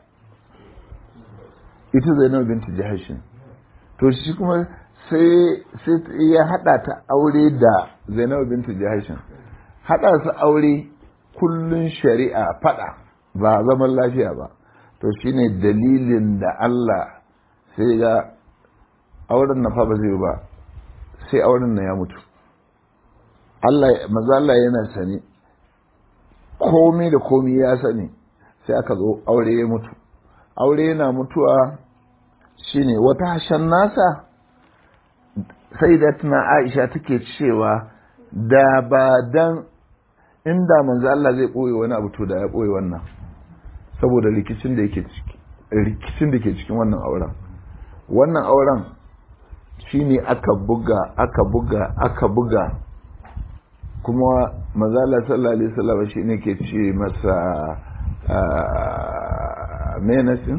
S1: ita Zainabu bintu Jahashin to shi kuma sai sai ya hada ta aure da Zainabu bintu Jahashin hada su aure kullun shari'a fada ba zaman lafiya ba to shine dalilin da Allah sai ga auren na fa ba zai ba sai auren na ya mutu Allah maza Allah yana sani komi da komi ya sani sai aka zo aure ya mutu aure yana mutuwa shine wata hashen nasa sai da tana Aisha take cewa da ba dan inda manzo Allah zai ɓoye wani abu to da ya ɓoye wannan saboda rikicin da yake ciki rikicin da ke cikin wannan auren wannan auren shine aka buga aka buga aka buga kuma mazala sallallahu alaihi wasallam shine ke ce masa menasin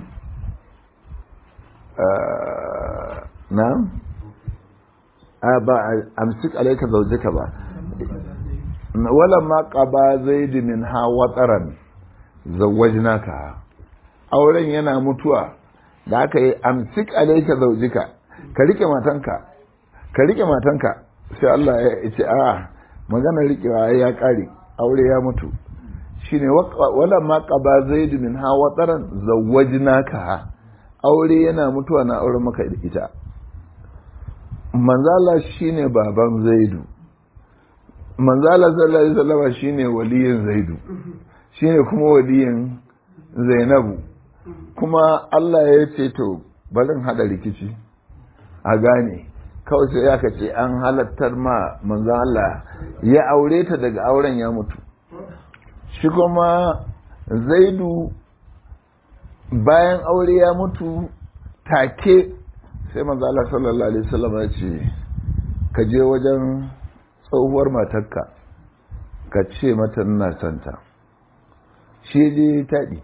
S1: na ba amsik alaika zaujika ba wala ma qaba zaid min ha wataran zawajnaka auren yana mutuwa da aka yi amsik alaika zaujika ka rike matanka ka rike matanka sai Allah ya ce a magana rikewa ya kare aure ya mutu shine wala ma qaba zaid min ha wataran zawajnaka aure yana mutuwa na auren maka da ita manzala shine baban zaidu manzala sallallahu alaihi wasallam shine waliyin zaidu shine kuma waliyin zainabu kuma Allah ya ce to barin hada rikici a gane kawai sai aka ce an halattar ma manzan Allah ya aure ta daga auren ya mutu shi kuma zaidu bayan aure ya mutu take sai manzan Allah sallallahu alaihi wasallam ya ce ka je wajen tsohuwar matarka ka ce mata ina santa shi je taɗi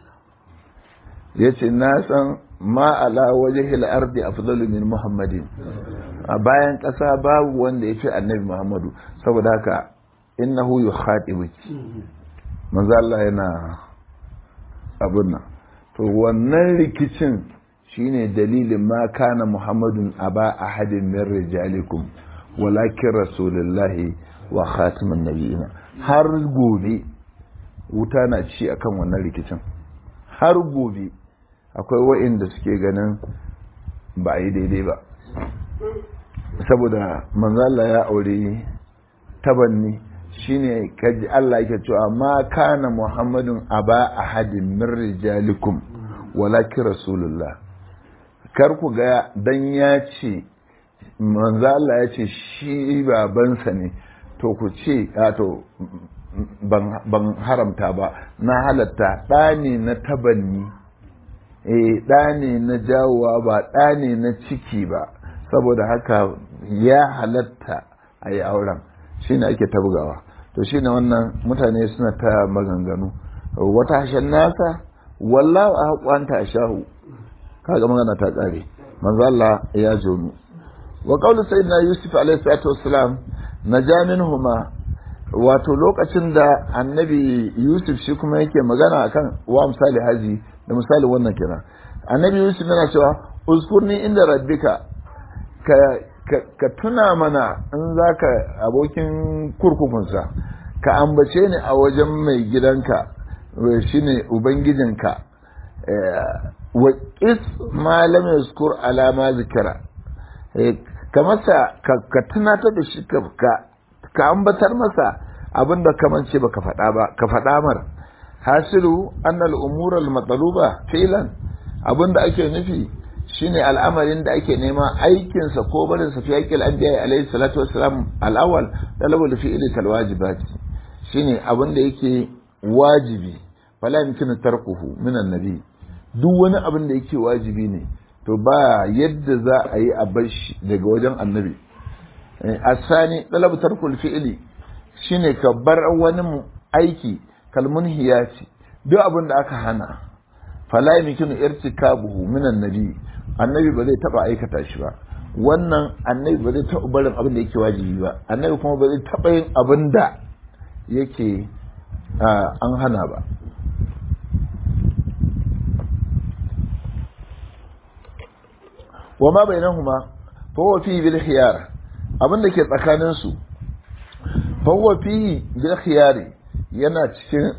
S1: ya ce na san ma'ala waje ardi afdalu min muhammadin a bayan ƙasa babu wanda ya fi annabi muhammadu saboda haka innahu yukhatibuki manzo Allah yana abun nan to wannan rikicin shine dalilin ma kana muhammadun aba ahadin min rijalikum walakin rasulullahi wa khatimun nabiyina har gobe wuta na ci akan wannan rikicin har gobe akwai wa'inda suke ganin ba a yi daidai ba saboda manzala ya aure tabanni shine kaji Allah yake cewa ma kana muhammadun aba ahadin min rijalikum walakin rasulullah kar ku ga dan ya ce manzala ya ce shi babansa ne to ku ce to ban haramta ba na halatta ɗa ne na tabanni eh ɗa ne na jawowa ba ɗa ne na ciki ba saboda haka ya halatta a yi auren shi ne ake tabgawa to shi ne wannan mutane suna ta maganganu wata hashen nasa wallahu a haƙwanta a shahu kaga magana ta ƙare manzo Allah ya jomi wa qawlu sayyidina yusuf alaihi salatu wassalam naja minhuma wato lokacin da annabi yusuf shi kuma yake magana akan wa misali haji da misali wannan kenan annabi yusuf yana cewa uskurni inda rabbika ka, ka, ka tuna mana in za ka abokin kurkukunsa ka ambace ni a wajen mai gidanka shine ubangijinka wa is ma lam yazkur alama zikira ka masa ka tunatar da shi ka ka ambatar masa abin da kaman ce baka faɗa ba ka faɗa mar hasilu annal umural matsaluba filan abin da ake nufi shine al'amarin da ake nema aikinsa ko barin sa fi haƙƙil anbiya alayhi salatu wassalam al-awwal talabul fi'li kal wajibat shine abin da yake wajibi fala yumkinu tarkuhu min annabi duk wani abin da yake wajibi ne to ba yadda za a yi a bar shi daga wajen annabi asani talabu tarkul fi'li shine ka bar wani aiki kalmun hiyati duk abin da aka hana fala yumkinu irtikabuhu min annabi annabi ba zai taba aikata shi ba wannan annabi ba zai taba barin abin da yake wajibi ba annabi kuma ba zai taba yin abin da yake an hana ba wa ma bainahuma fa huwa fi bil khiyar abin da ke tsakanin su fa huwa fi bil khiyari yana cikin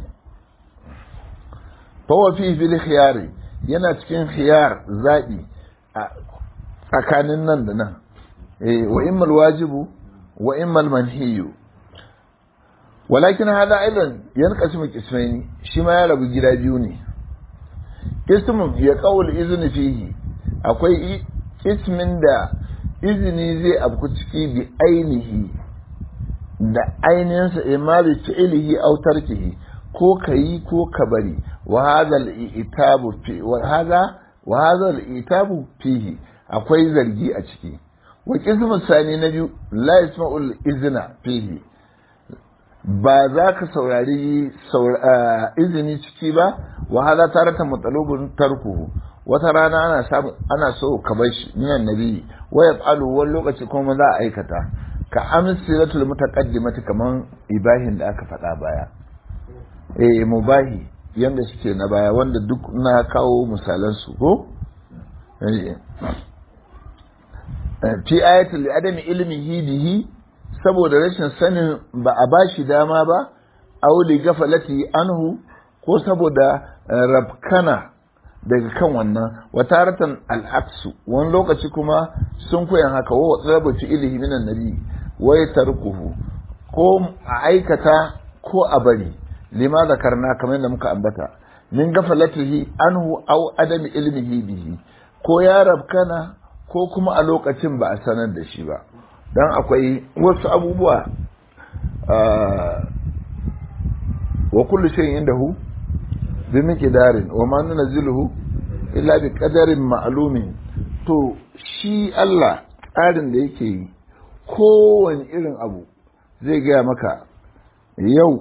S1: fa huwa fi bil khiyari yana cikin khiyar zabi a tsakanin nan da nan eh wa immal wajibu wa immal manhiyu walakin hada aidan yanqasimu qismaini shi ma ya rabu gida biyu ne ismun ya qawl izni fihi akwai ismin da izini zai afku ciki bi ainihi da ainihinsa imma bi fi'lihi aw tarkihi ko kayi ko ka bari wa hadha al-itabu fi wa hadha wa hadha al-itabu fihi akwai zargi a ciki wa qismu sani na biyu la yasma'ul izna fihi ba za ka saurari izini ciki ba wa hadha tarata matalubun tarkuhu wata rana ana samu ana so ka bar shi minan nabi wa yaf'alu wani lokaci kuma za a aikata ka amsilatul mutaqaddimati kaman ibahin da aka faɗa baya eh mubahi yanda suke na baya wanda duk na kawo misalan su ko fi ayatul adami ilmihi bihi saboda rashin sanin ba a bashi dama ba aw li gafalati anhu ko saboda rabkana daga kan wannan wataratan al'aksu wani lokaci kuma sun koyan haka wa tsarabu fi ilihi minan nabi wai tarkuhu ko a aikata ko a bari lima zakarna kamar yadda muka ambata min gafalatihi anhu aw adami ilmihi bihi ko ya rabkana ko kuma a lokacin ba a sanar da shi ba dan akwai wasu abubuwa wa kullu shay'in indahu bi miqdarin wa ma nunzilu illa bi qadarin ma'lumin to shi Allah tsarin da yake yi kowane irin abu zai gaya maka yau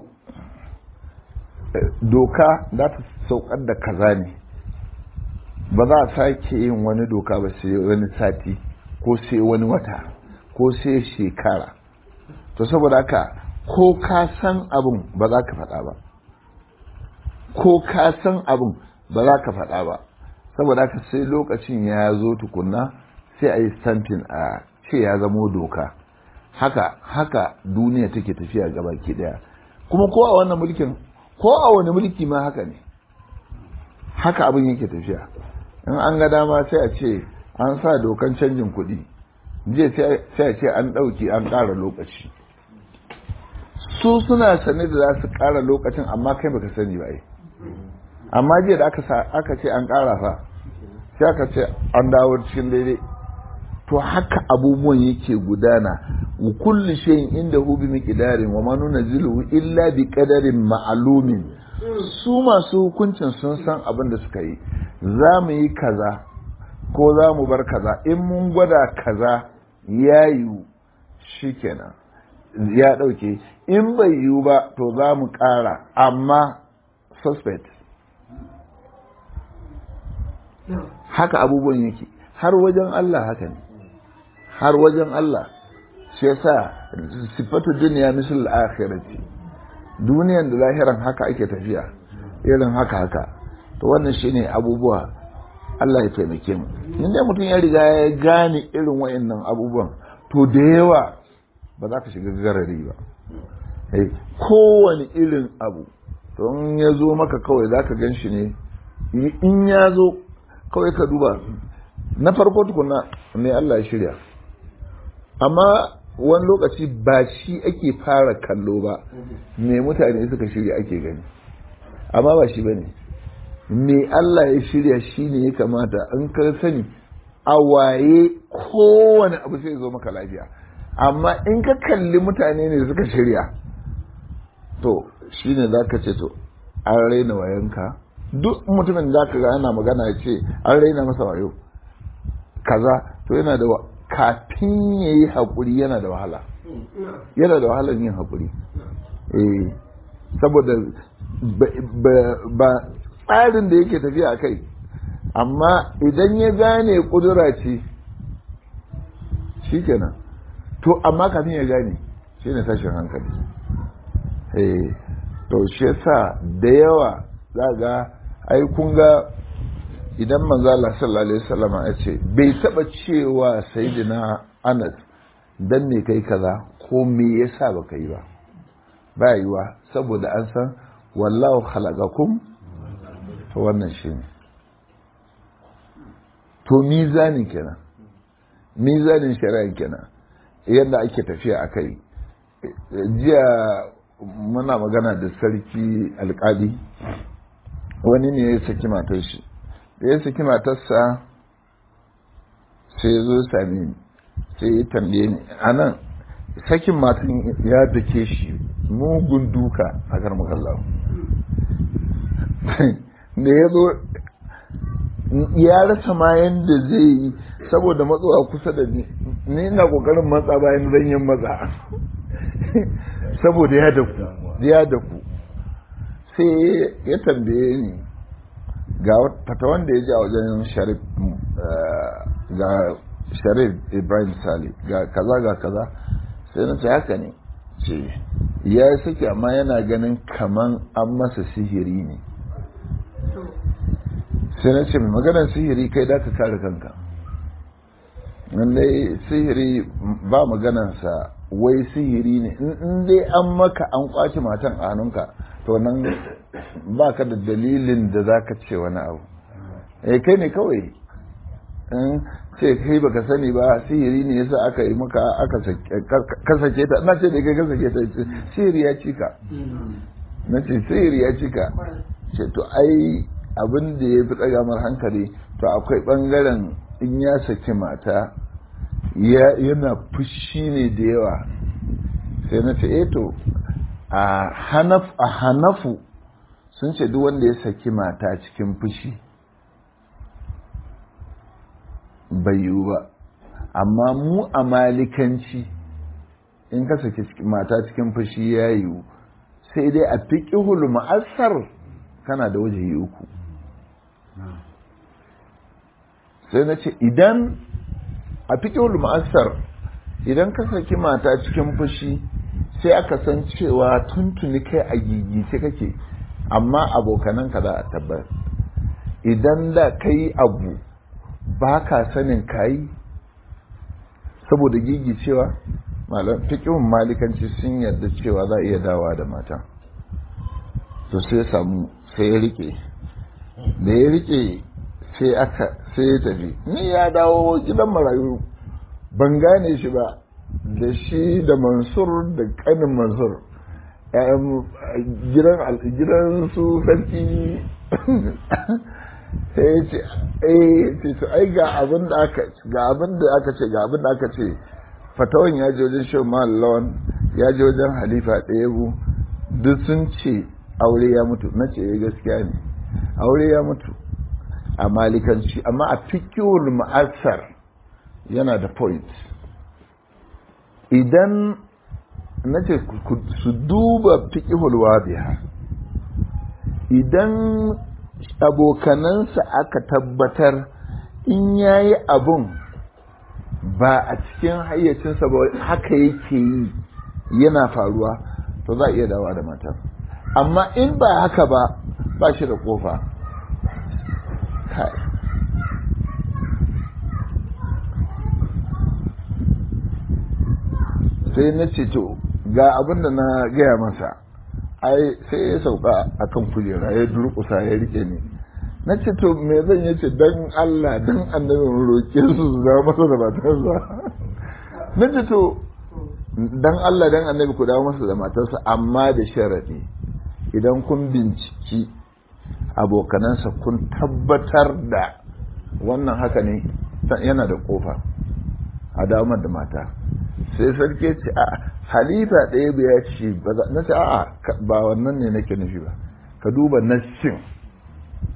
S1: doka za ta saukar da kaza ne ba za a sake yin wani doka ba sai wani sati ko sai wani wata ko sai shekara to saboda haka ko ka san abin ba za ka faɗa ba ko ka san abin ba za ka faɗa ba saboda haka sai lokacin ya zo tukunna sai a yi stamping a ce ya zamo doka haka haka duniya take tafiya gaba ki daya kuma ko a wannan mulkin ko a wani mulki ma haka ne haka abin yake tafiya in an ga dama sai a ce an sa dokan canjin kuɗi jiya sai a ce an ɗauki an ƙara lokaci su suna sane da za su ƙara lokacin amma kai baka sani ba ai amma jiya da aka ce an ƙara fa sai aka ce an dawo cikin daidai to haka abubuwan yake gudana wa kulli shay'in inda hu bi miqdarin wa ma nunzilu illa bi qadarin ma'lumin su masu hukuncin sun san abin da suka yi za mu yi kaza ko za mu bar kaza in mun gwada kaza ya yiwu shikenan ya ɗauke in bai yiwu ba to za mu ƙara amma suspect haka abubuwan yake har wajen Allah haka ne har wajen Allah shi yasa sifatu duniya misal akhirati duniyan da lahiran haka ake tafiya irin haka haka to wannan shine abubuwa Allah ya taimake mu inda mutum ya riga ya gane irin wayannan abubuwan to da yawa ba za ka shiga garari ba kowane irin abu to in ya zo maka kawai za ka gan shi ne in ya zo kawai ka duba na farko tukuna ne Allah ya shirya amma wani lokaci ba shi ake fara kallo ba me mutane suka shirya ake gani amma ba shi ba ne me Allah ya shirya shi ne ya kamata in ka sani a waye kowane abu sai zo maka lafiya amma in ka kalli mutane ne suka shirya to shi ne za ka ce to an raina wayanka duk mutumin da ka ga ana magana ya ce an raina masa wayo kaza to yana da kafin ya yi haƙuri yana da wahala yana da wahalar yin haƙuri eh saboda ba tsarin da yake tafiya a kai amma idan ya gane ƙudura ce shi kenan to amma kafin ya gane shi ne tashin hankali eh to shi yasa da yawa za ga ai kun ga idan manzo Allah sallallahu alaihi wasallam ya ce bai taba cewa sayyidina Anas dan me kai kaza ko me yasa baka yi ba ba yiwa saboda an san wallahu khalaqakum to wannan shine to mizanin kenan mizanin shari'a kenan yadda ake tafiya akai jiya muna magana da sarki alkali wani ne ya saki matar shi da ya saki matarsa sai ya zo sami ni sai ya tambaye ni a nan sakin matan ya dake shi mugun duka a karmakallahu da ya zo ya rasa ma yadda zai yi saboda matsowa kusa da ni ni na kokarin matsa bayan zanyen matsa saboda ya daku ya daku sai ya tambaye ni ga fata wanda ya ji a wajen sharif ga sharif ibrahim sali ga kaza ga kaza sai na ce haka ne ce ya yi sake amma yana ganin kaman an masa sihiri ne sai na ce mai maganar sihiri kai da ka kare kanka lallai sihiri ba maganarsa wai sihiri ne in dai an maka an kwace matan a hannunka to nan ba ka da dalilin da za ka ce wani abu eh kai ne kawai in ce kai baka sani ba sihiri ne yasa aka yi maka aka kasake ta na ce da kai kasake ta sihiri ya cika na ce sihiri ya cika ce to ai abin da ya fi tsagamar hankali to akwai bangaren in ya saki mata yana fushi ne da yawa sai na ce eto a hanafu sun ce duk wanda ya saki mata cikin fushi bai yiwu ba amma mu a malikanci in ka saki mata cikin fushi ya yiwu sai dai a fiƙihul ma'asar kana da waje uku sai na ce idan a fiƙihul ma'asar idan ka saki mata cikin fushi sai aka san cewa tuntuni kai a gigice kake amma abokananka za a tabbar idan da ka yi abu ba ka sanin kayi saboda gigicewa malam fiƙihun malikanci sun yarda cewa za a iya dawa da mata to sai samu sai ya rike da ya rike sai aka sai ya tafi ni ya dawo gidan marayu ban gane shi ba da shi da mansur da kanin mansur gidan su sarki sai ya ce eh ce to ai ga abin da aka ga abin da aka ce ga abin da aka ce fatawan ya je wajen shi lawan ya je wajen halifa ɗaya duk sun ce aure ya mutu na ce gaskiya ne aure ya mutu a malikanci amma a fikiyar ma'asar yana da point idan na ce su duba fikihul wadiha idan abokanansa aka tabbatar in yayi abun ba a cikin hayyacinsa ba haka yake yi yana faruwa to za a iya dawa da matar amma in ba haka ba ba shi da kofa sai na ce to ga abin da na gaya masa ai sai ya sauka a kan kujera ya durkusa ya rike ni na ce to me zan yi ce don Allah don annabin roƙe su su zama masa da matarsa na ce to don Allah don annabi ku dawo masa da matarsa amma da sharaɗi idan kun binciki abokanansa kun tabbatar da wannan haka ne yana da kofa a damar da mata sai sarki ce a halifa ɗaya bai ya ce na ce a ba wannan ne nake nufi ba ka duba nassin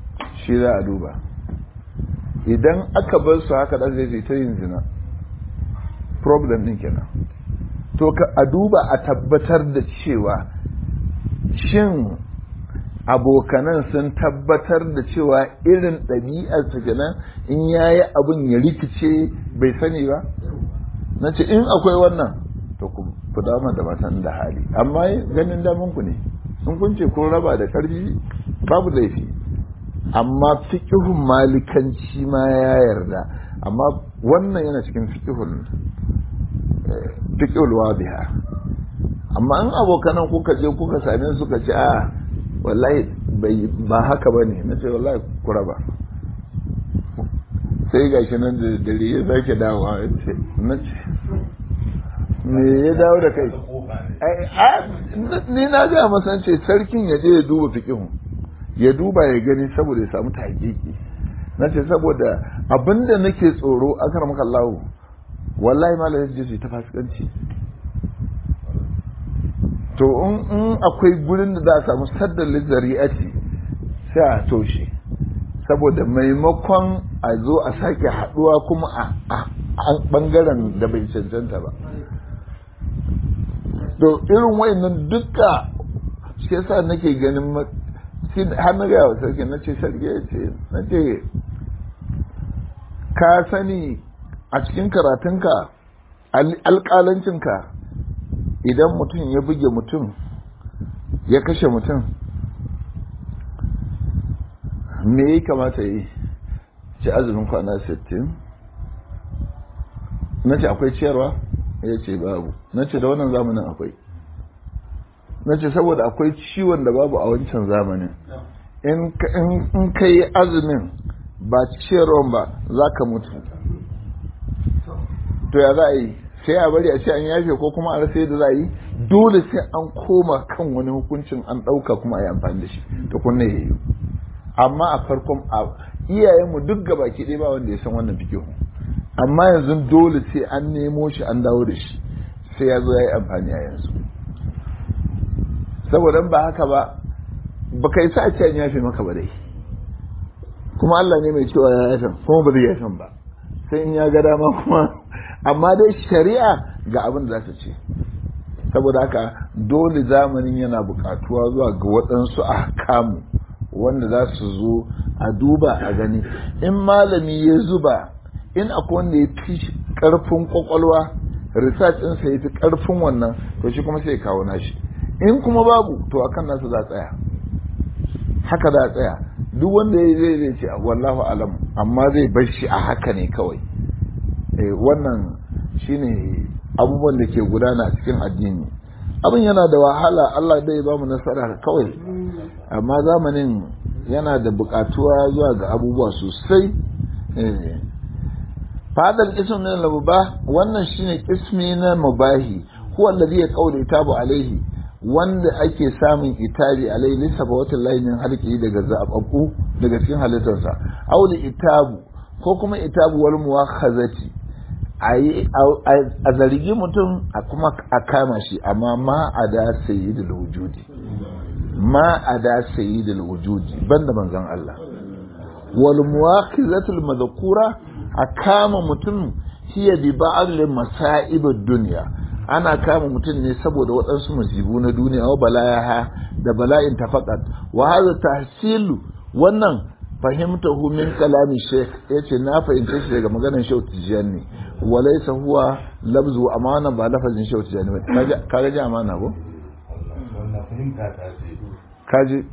S1: shi za a duba idan aka bar su haka da zai ta yin zina problem din kenan to ka a duba a tabbatar da cewa shin abokanan sun tabbatar da cewa irin ɗabi'ar ta kenan in yayi abin ya rikice bai sani ba na ce in akwai wannan to ku dama da matan da hali amma ganin damun ku ne in kun ce kun raba da ƙarfi babu laifi amma fiƙihun malikanci ma ya yarda amma wannan yana cikin fiƙihun fiƙihul wadiha amma in abokanan kuka je kuka same suka ce a wallahi ba haka ba ne na ce wallahi ku raba sai ga shi nan da dare ya zake dawowa ya ce na ce me ya dawo da kai ni na ga masan ce sarkin ya je ya duba fiƙihun ya duba ya gani saboda ya samu tahqiqi na ce saboda abinda nake tsoro akar maka Allah wallahi malam yaji ta fasikanci to in akwai gurin da za a samu saddar lizari'ati sai a toshe saboda maimakon a zo a sake haduwa kuma a bangaren da bai cancanta ba to irin wayannan duka shi yasa nake ganin har na gaya wa sarki na ce sarki ya ce na ce ka sani a cikin karatunka alƙalancinka idan mutum ya buge mutum ya kashe mutum me ya kamata yi ce azumin kwana 60 na ce akwai ciyarwa ya ce babu na ce da wannan zamanin akwai na ce saboda akwai ciwon da babu a wancan zamanin in ka yi azumin ba ciyarwan ba za ka mutu to ya za a yi sai a bari a ce an yafe ko kuma a rasa yadda za a yi dole sai an koma kan wani hukuncin an ɗauka kuma a yi amfani da shi to kunne ya yi amma a farkon iyayenmu duk gaba ke ɗaya ba wanda ya san wannan fikihu amma yanzu dole sai an nemo shi an dawo da shi sai ya zo ya yi amfani a yanzu saboda ba haka ba ba kai sa ce an yafe maka ba dai kuma Allah ne mai cewa ya yafe kuma ba zai yafe ba sai in ya ga dama kuma amma dai shari'a ga abin da za ta ce saboda haka dole zamanin yana buƙatuwa zuwa ga waɗansu a kamu wanda za su zo a duba a gani in malami ya zuba in akwai wanda ya fi ƙarfin ƙwaƙwalwa research ɗinsa ya fi ƙarfin wannan to shi kuma sai kawo nashi in kuma babu to akan nasu za tsaya haka za tsaya duk wanda ya zai zai ce wallahu alam amma zai bar shi a haka ne kawai wannan shine abubuwan da ke gudana a cikin addini abin yana da wahala Allah dai ba mu nasara kawai amma zamanin yana da bukatuwa zuwa ga abubuwa sosai fadal ism min al-mubah wannan shine ismi na mubahi huwa alladhi yaqulu itabu alaihi wanda ake samun itabi alaihi lissafa wata layin halki daga zababbu daga cikin halittarsa auli itabu ko kuma itabu wal muwakhazati a zargi mutum a kuma a kama shi amma ma a da sayyidul wujudi ma a da sayyidul wujudi banda manzon Allah wal muwakhizatul madhkura a kama mutum hiya bi ba'd masa'ib ad-dunya ana kama mutum ne saboda waɗansu musibu na duniya wa balayaha da bala'in tafaqat wa hadha tahsilu wannan fahimtahu min kalami sheikh yace na fahimce shi daga maganar shehu tijani walaysa huwa labzu amana ba lafazin shehu tijani ba kaga ji amana ko kaji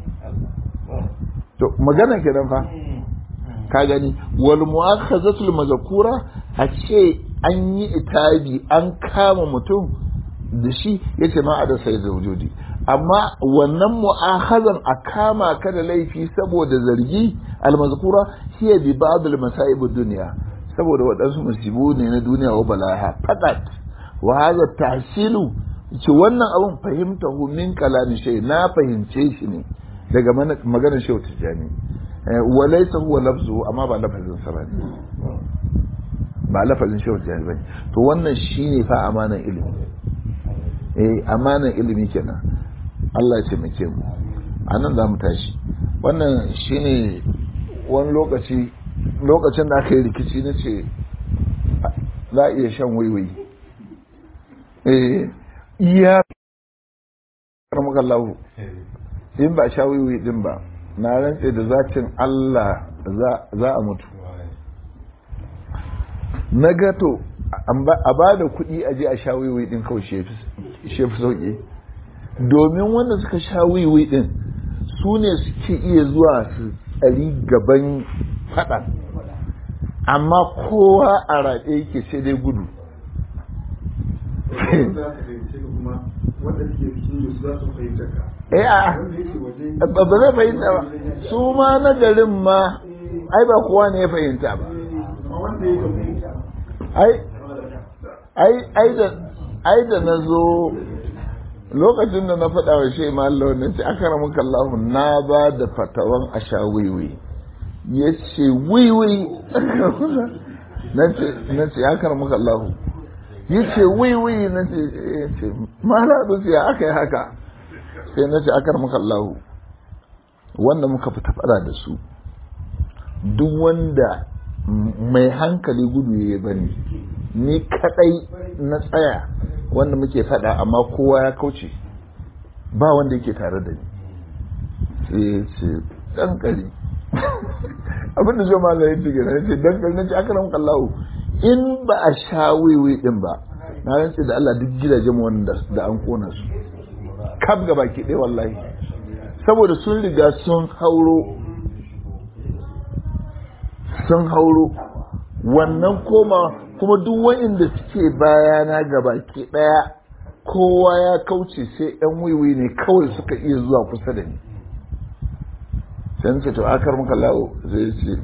S1: to magana kenan fa ka gani wal mu'akhazatul mazkura a ce an yi itabi an kama mutum da shi yace ma a da sai zaujudi amma wannan mu'akhazan a kama ka da laifi saboda zargi almazkura hiya bi ba'd almasa'ib ad-dunya saboda waɗansu musibu ne na duniya wa balaha fadat wa hadha tahsilu ce wannan abun fahimtahu min kalami shay na fahimce shi ne daga maganar shehu tijani wa laysa huwa lafzu amma ba lafazin sa bane ba lafazin shehu tijani bane to wannan shine fa amanan ilimi eh amanan ilimi kenan Allah ya taimake mu a nan za mu tashi wannan shine wani lokaci lokacin da aka yi rikici na ce za a iya shan waiwai iya karmakallahu in ba sha waiwai din ba na rantse da zatin Allah za a mutu na gato a ba da kuɗi a je a sha waiwai din kawai shefi sauƙi domin wanda suka sha waiwai din su ne suke iya zuwa su tsari gaban faɗan amma kowa a raɗe yake sai dai gudu ba zai fahimta ba su ma na garin ma ai ba kowa ne ya fahimta ba ai da na zo lokacin da na faɗa wa shi mallau na ce aka ramuka Allah na ba da fatawan a sha wiwi ya ce wiwi na ce aka ramuka Allah ya ce wiwi na ce mala su ya aka yi haka sai na ce aka ramuka Allah wanda muka fita faɗa da su duk wanda mai hankali gudu ya bani ni kadai na tsaya wanda muke fada amma kowa ya kauce ba wanda yake tare da ni sai ya ce dankali abin da jama'a ya ce gina ya ce dankali na ce aka ran kallahu in ba a sha wiwi din ba na rantse da Allah duk gidajen wanda da an kona su kaf ga baki ɗaya wallahi saboda sun riga sun hauro sun hauro wannan koma kuma duk wa'inda suke bayana ga baki daya kowa ya kauce sai yan wiwi ne kawai suka iya zuwa kusa da ni sai ce to akar muka lawo zai ce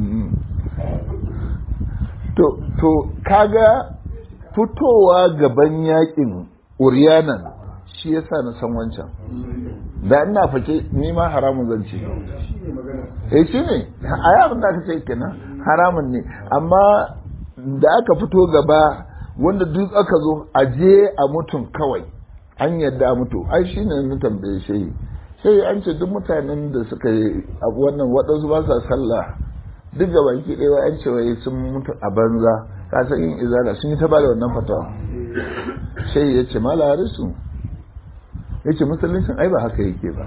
S1: to to kaga fitowa gaban yakin uriyanan shi yasa na san wancan da ina fake ni ma haramun zan ce eh shi ne a yaron da aka ce kenan haramun ne amma da aka fito gaba wanda duk aka zo a je a mutum kawai an yadda a mutu ai shi ne na tambaye shi sai an ce duk mutanen da suka yi wannan waɗansu ba sa sallah duk ga baki ɗaya an ce wai sun mutu a banza ka san yin izala sun yi ta bada wannan fatawa sai ya ce mala harisu ya ce musuluncin ai ba haka yake ba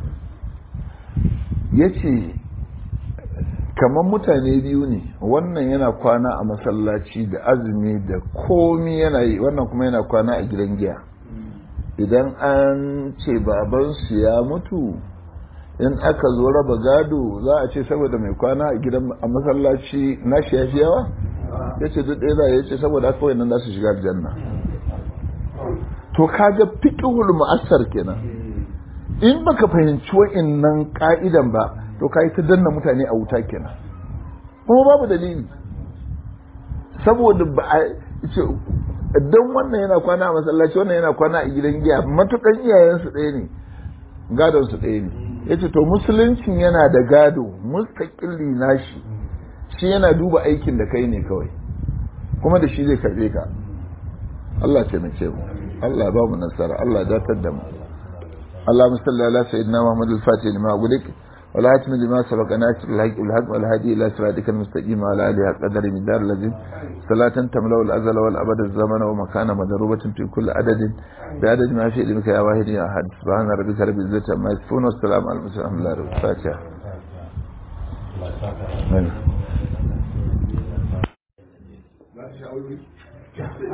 S1: ya ce kamar mutane biyu ne wannan yana kwana a masallaci da azumi da komi yana yi wannan kuma yana kwana a gidan giya idan an ce babansu ya mutu in aka zo raba gado za a ce saboda mai kwana a gidan a masallaci na shi ya fi yawa ya ce duk ɗaya za ya ce saboda haka nan za su shiga aljanna to kaga fiqhul mu'assar kenan in baka fahimci wa'annan ka'idan ba to kai ta danna mutane a wuta kenan kuma babu dalili saboda ba a ce dan wannan yana kwana a masallaci wannan yana kwana a gidan giya matukan iyayensu ɗaya ne gadon su ɗaya ne yace to musuluncin yana da gado mustaqilli nashi shi yana duba aikin da kai ne kawai kuma da shi zai karbe ka Allah ce mu Allah ba mu nasara Allah datar da mu اللهم صل على سيدنا محمد الفاتح لما أغلق والهاتم لما سبق ناصر الحق بالحق والهادي إلى صراطك المستقيم وعلى آله قدر من دار الذين صلاة تملأ الأزل والأبد الزمن ومكان مضروبة في كل عدد بعدد ما في علمك يا واحد يا أحد سبحان ربك رب العزة عما يصفون والسلام على المرسلين الحمد لله رب الفاتحة